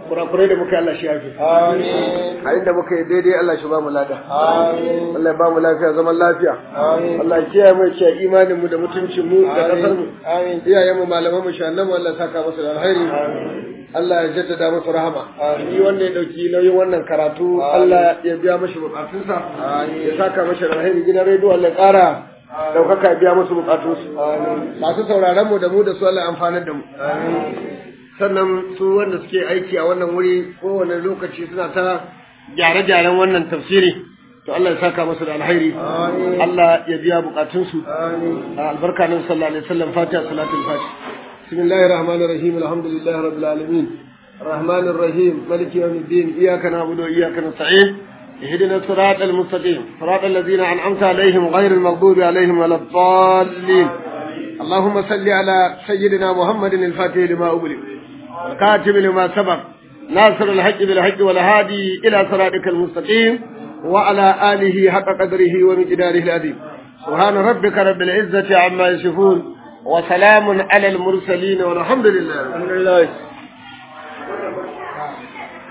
kurakurai da muka yi Allah shi yafi Amin. a inda muka yi daidai Allah shi ba mu lada Amin. Allah ya ba mu lafiya zaman lafiya Amin. Allah ya kiyaye mu ya kiyaye imanin mu da mutuncin mu da kasar mu Amin. iyayen mu malaman mu shannan mu Allah ya saka musu da alheri Allah ya jaddada musu rahama shi wanda ya dauki nauyin wannan karatu Allah ya biya mashi bukatunsa ya saka mashi da alheri gidan rediyo Allah ya kara daukaka ya biya musu bukatunsu masu sauraron mu da mu da su Allah ya amfanar da mu sannan su wanda suke aiki a wannan wuri kowane lokaci suna ta gyare-gyaren wannan tafsiri to Allah ya saka musu da alheri Allah ya biya bukatunsu albarka nan sallallahu alaihi wasallam fatiha salatul fatiha bismillahir rahmanir rahim alhamdulillahi rabbil alamin الرحمن الرحيم مالك يوم الدين إياك نعبد وإياك نستعين اهدنا الصراط المستقيم صراط الذين أنعمت عليهم غير المغضوب عليهم ولا الضالين اللهم صل على سيدنا محمد الفاتح لما أغلق الكاتب لما سبق ناصر الحق بالحق والهادي إلى صراطك المستقيم وعلى آله حق قدره ومقداره العظيم سبحان ربك رب العزة عما يصفون وسلام على المرسلين والحمد لله alhamdulillah